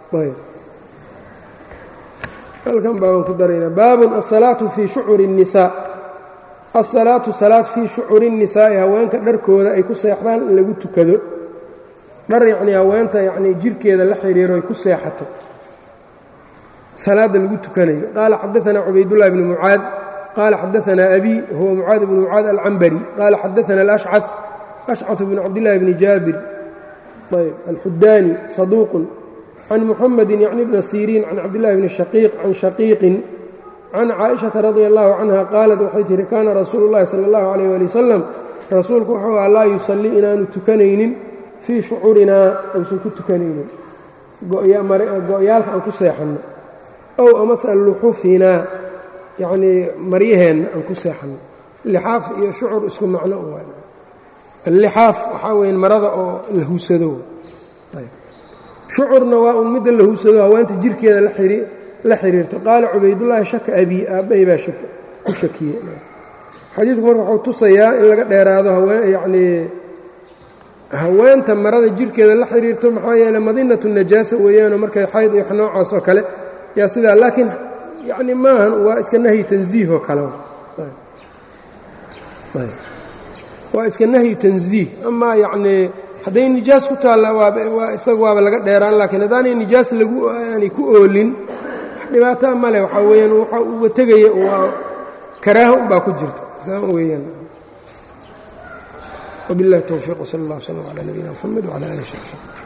halkan baabaan ku daraynaa baabun asalaatu fii shucuri الnisaa asalaatu salaad fii shucuri الnisaa'i haweenka dharkooda ay ku seexdaan in lagu tukado dhar yacnii haweenta yacnii jirhkeeda la xidhiiro ay ku seexato salaadda lagu tukanayo qaala xadaثana cubaydullahi bni mucaad qaala xadaثana abi huwa mucaad bni mucaad alcambari qaala xadaثana alashcad ashcad bn cabdillahi bni jaabir ayb alxudaani saduuqun can muxamedi yacni bna siriin can cabdillahi bni shaqiiq can shaqiiqin can caaئiشhaةa radia اllahu canha qaalat waxay tihi kaana rasuulu اllahi salى اllahu عalيyh ali wasalam rasuulku wuxuu aha laa yusallii inaanu tukanaynin fii shucuurinaa aysan ku tukanaynin go-yaalka aan ku seexanno ow amase luxufinaa yacnii maryaheenna aan ku seexanno lixaaf iyo shucur isku macno u allixaaf waxaa weya marada oo la huusado shucurna waa un midda la huusado haweenta jirkeeda la xiriirto qaala cubaydullaahi shaka abii aabbahay baa ku shakiyey xadiidku marka wuxuu tusayaa in laga dheeraado yacnii haweenta marada jirkeeda la xiriirto maxaa yeeley madinatu najaasa weeyaanoo markay xayd iyo noocaas oo kale yaa sidaa laakiin yacni maahan waa iska nahyi tansiih oo kale waa iska nahyu tansiih amaa yacnii hadday nijaas ku taalla waa isaga waaba laga dheeraan laakiin haddaanay nijaas lagu aanay ku oolin wax dhibaataa male waxaa weeyaan waxa uga tegaya waa karaaha un baa ku jirta saa weeyaan وبالله التوفيق وصلى الله وسلم على نبينا محمد وعلى آله وصحبه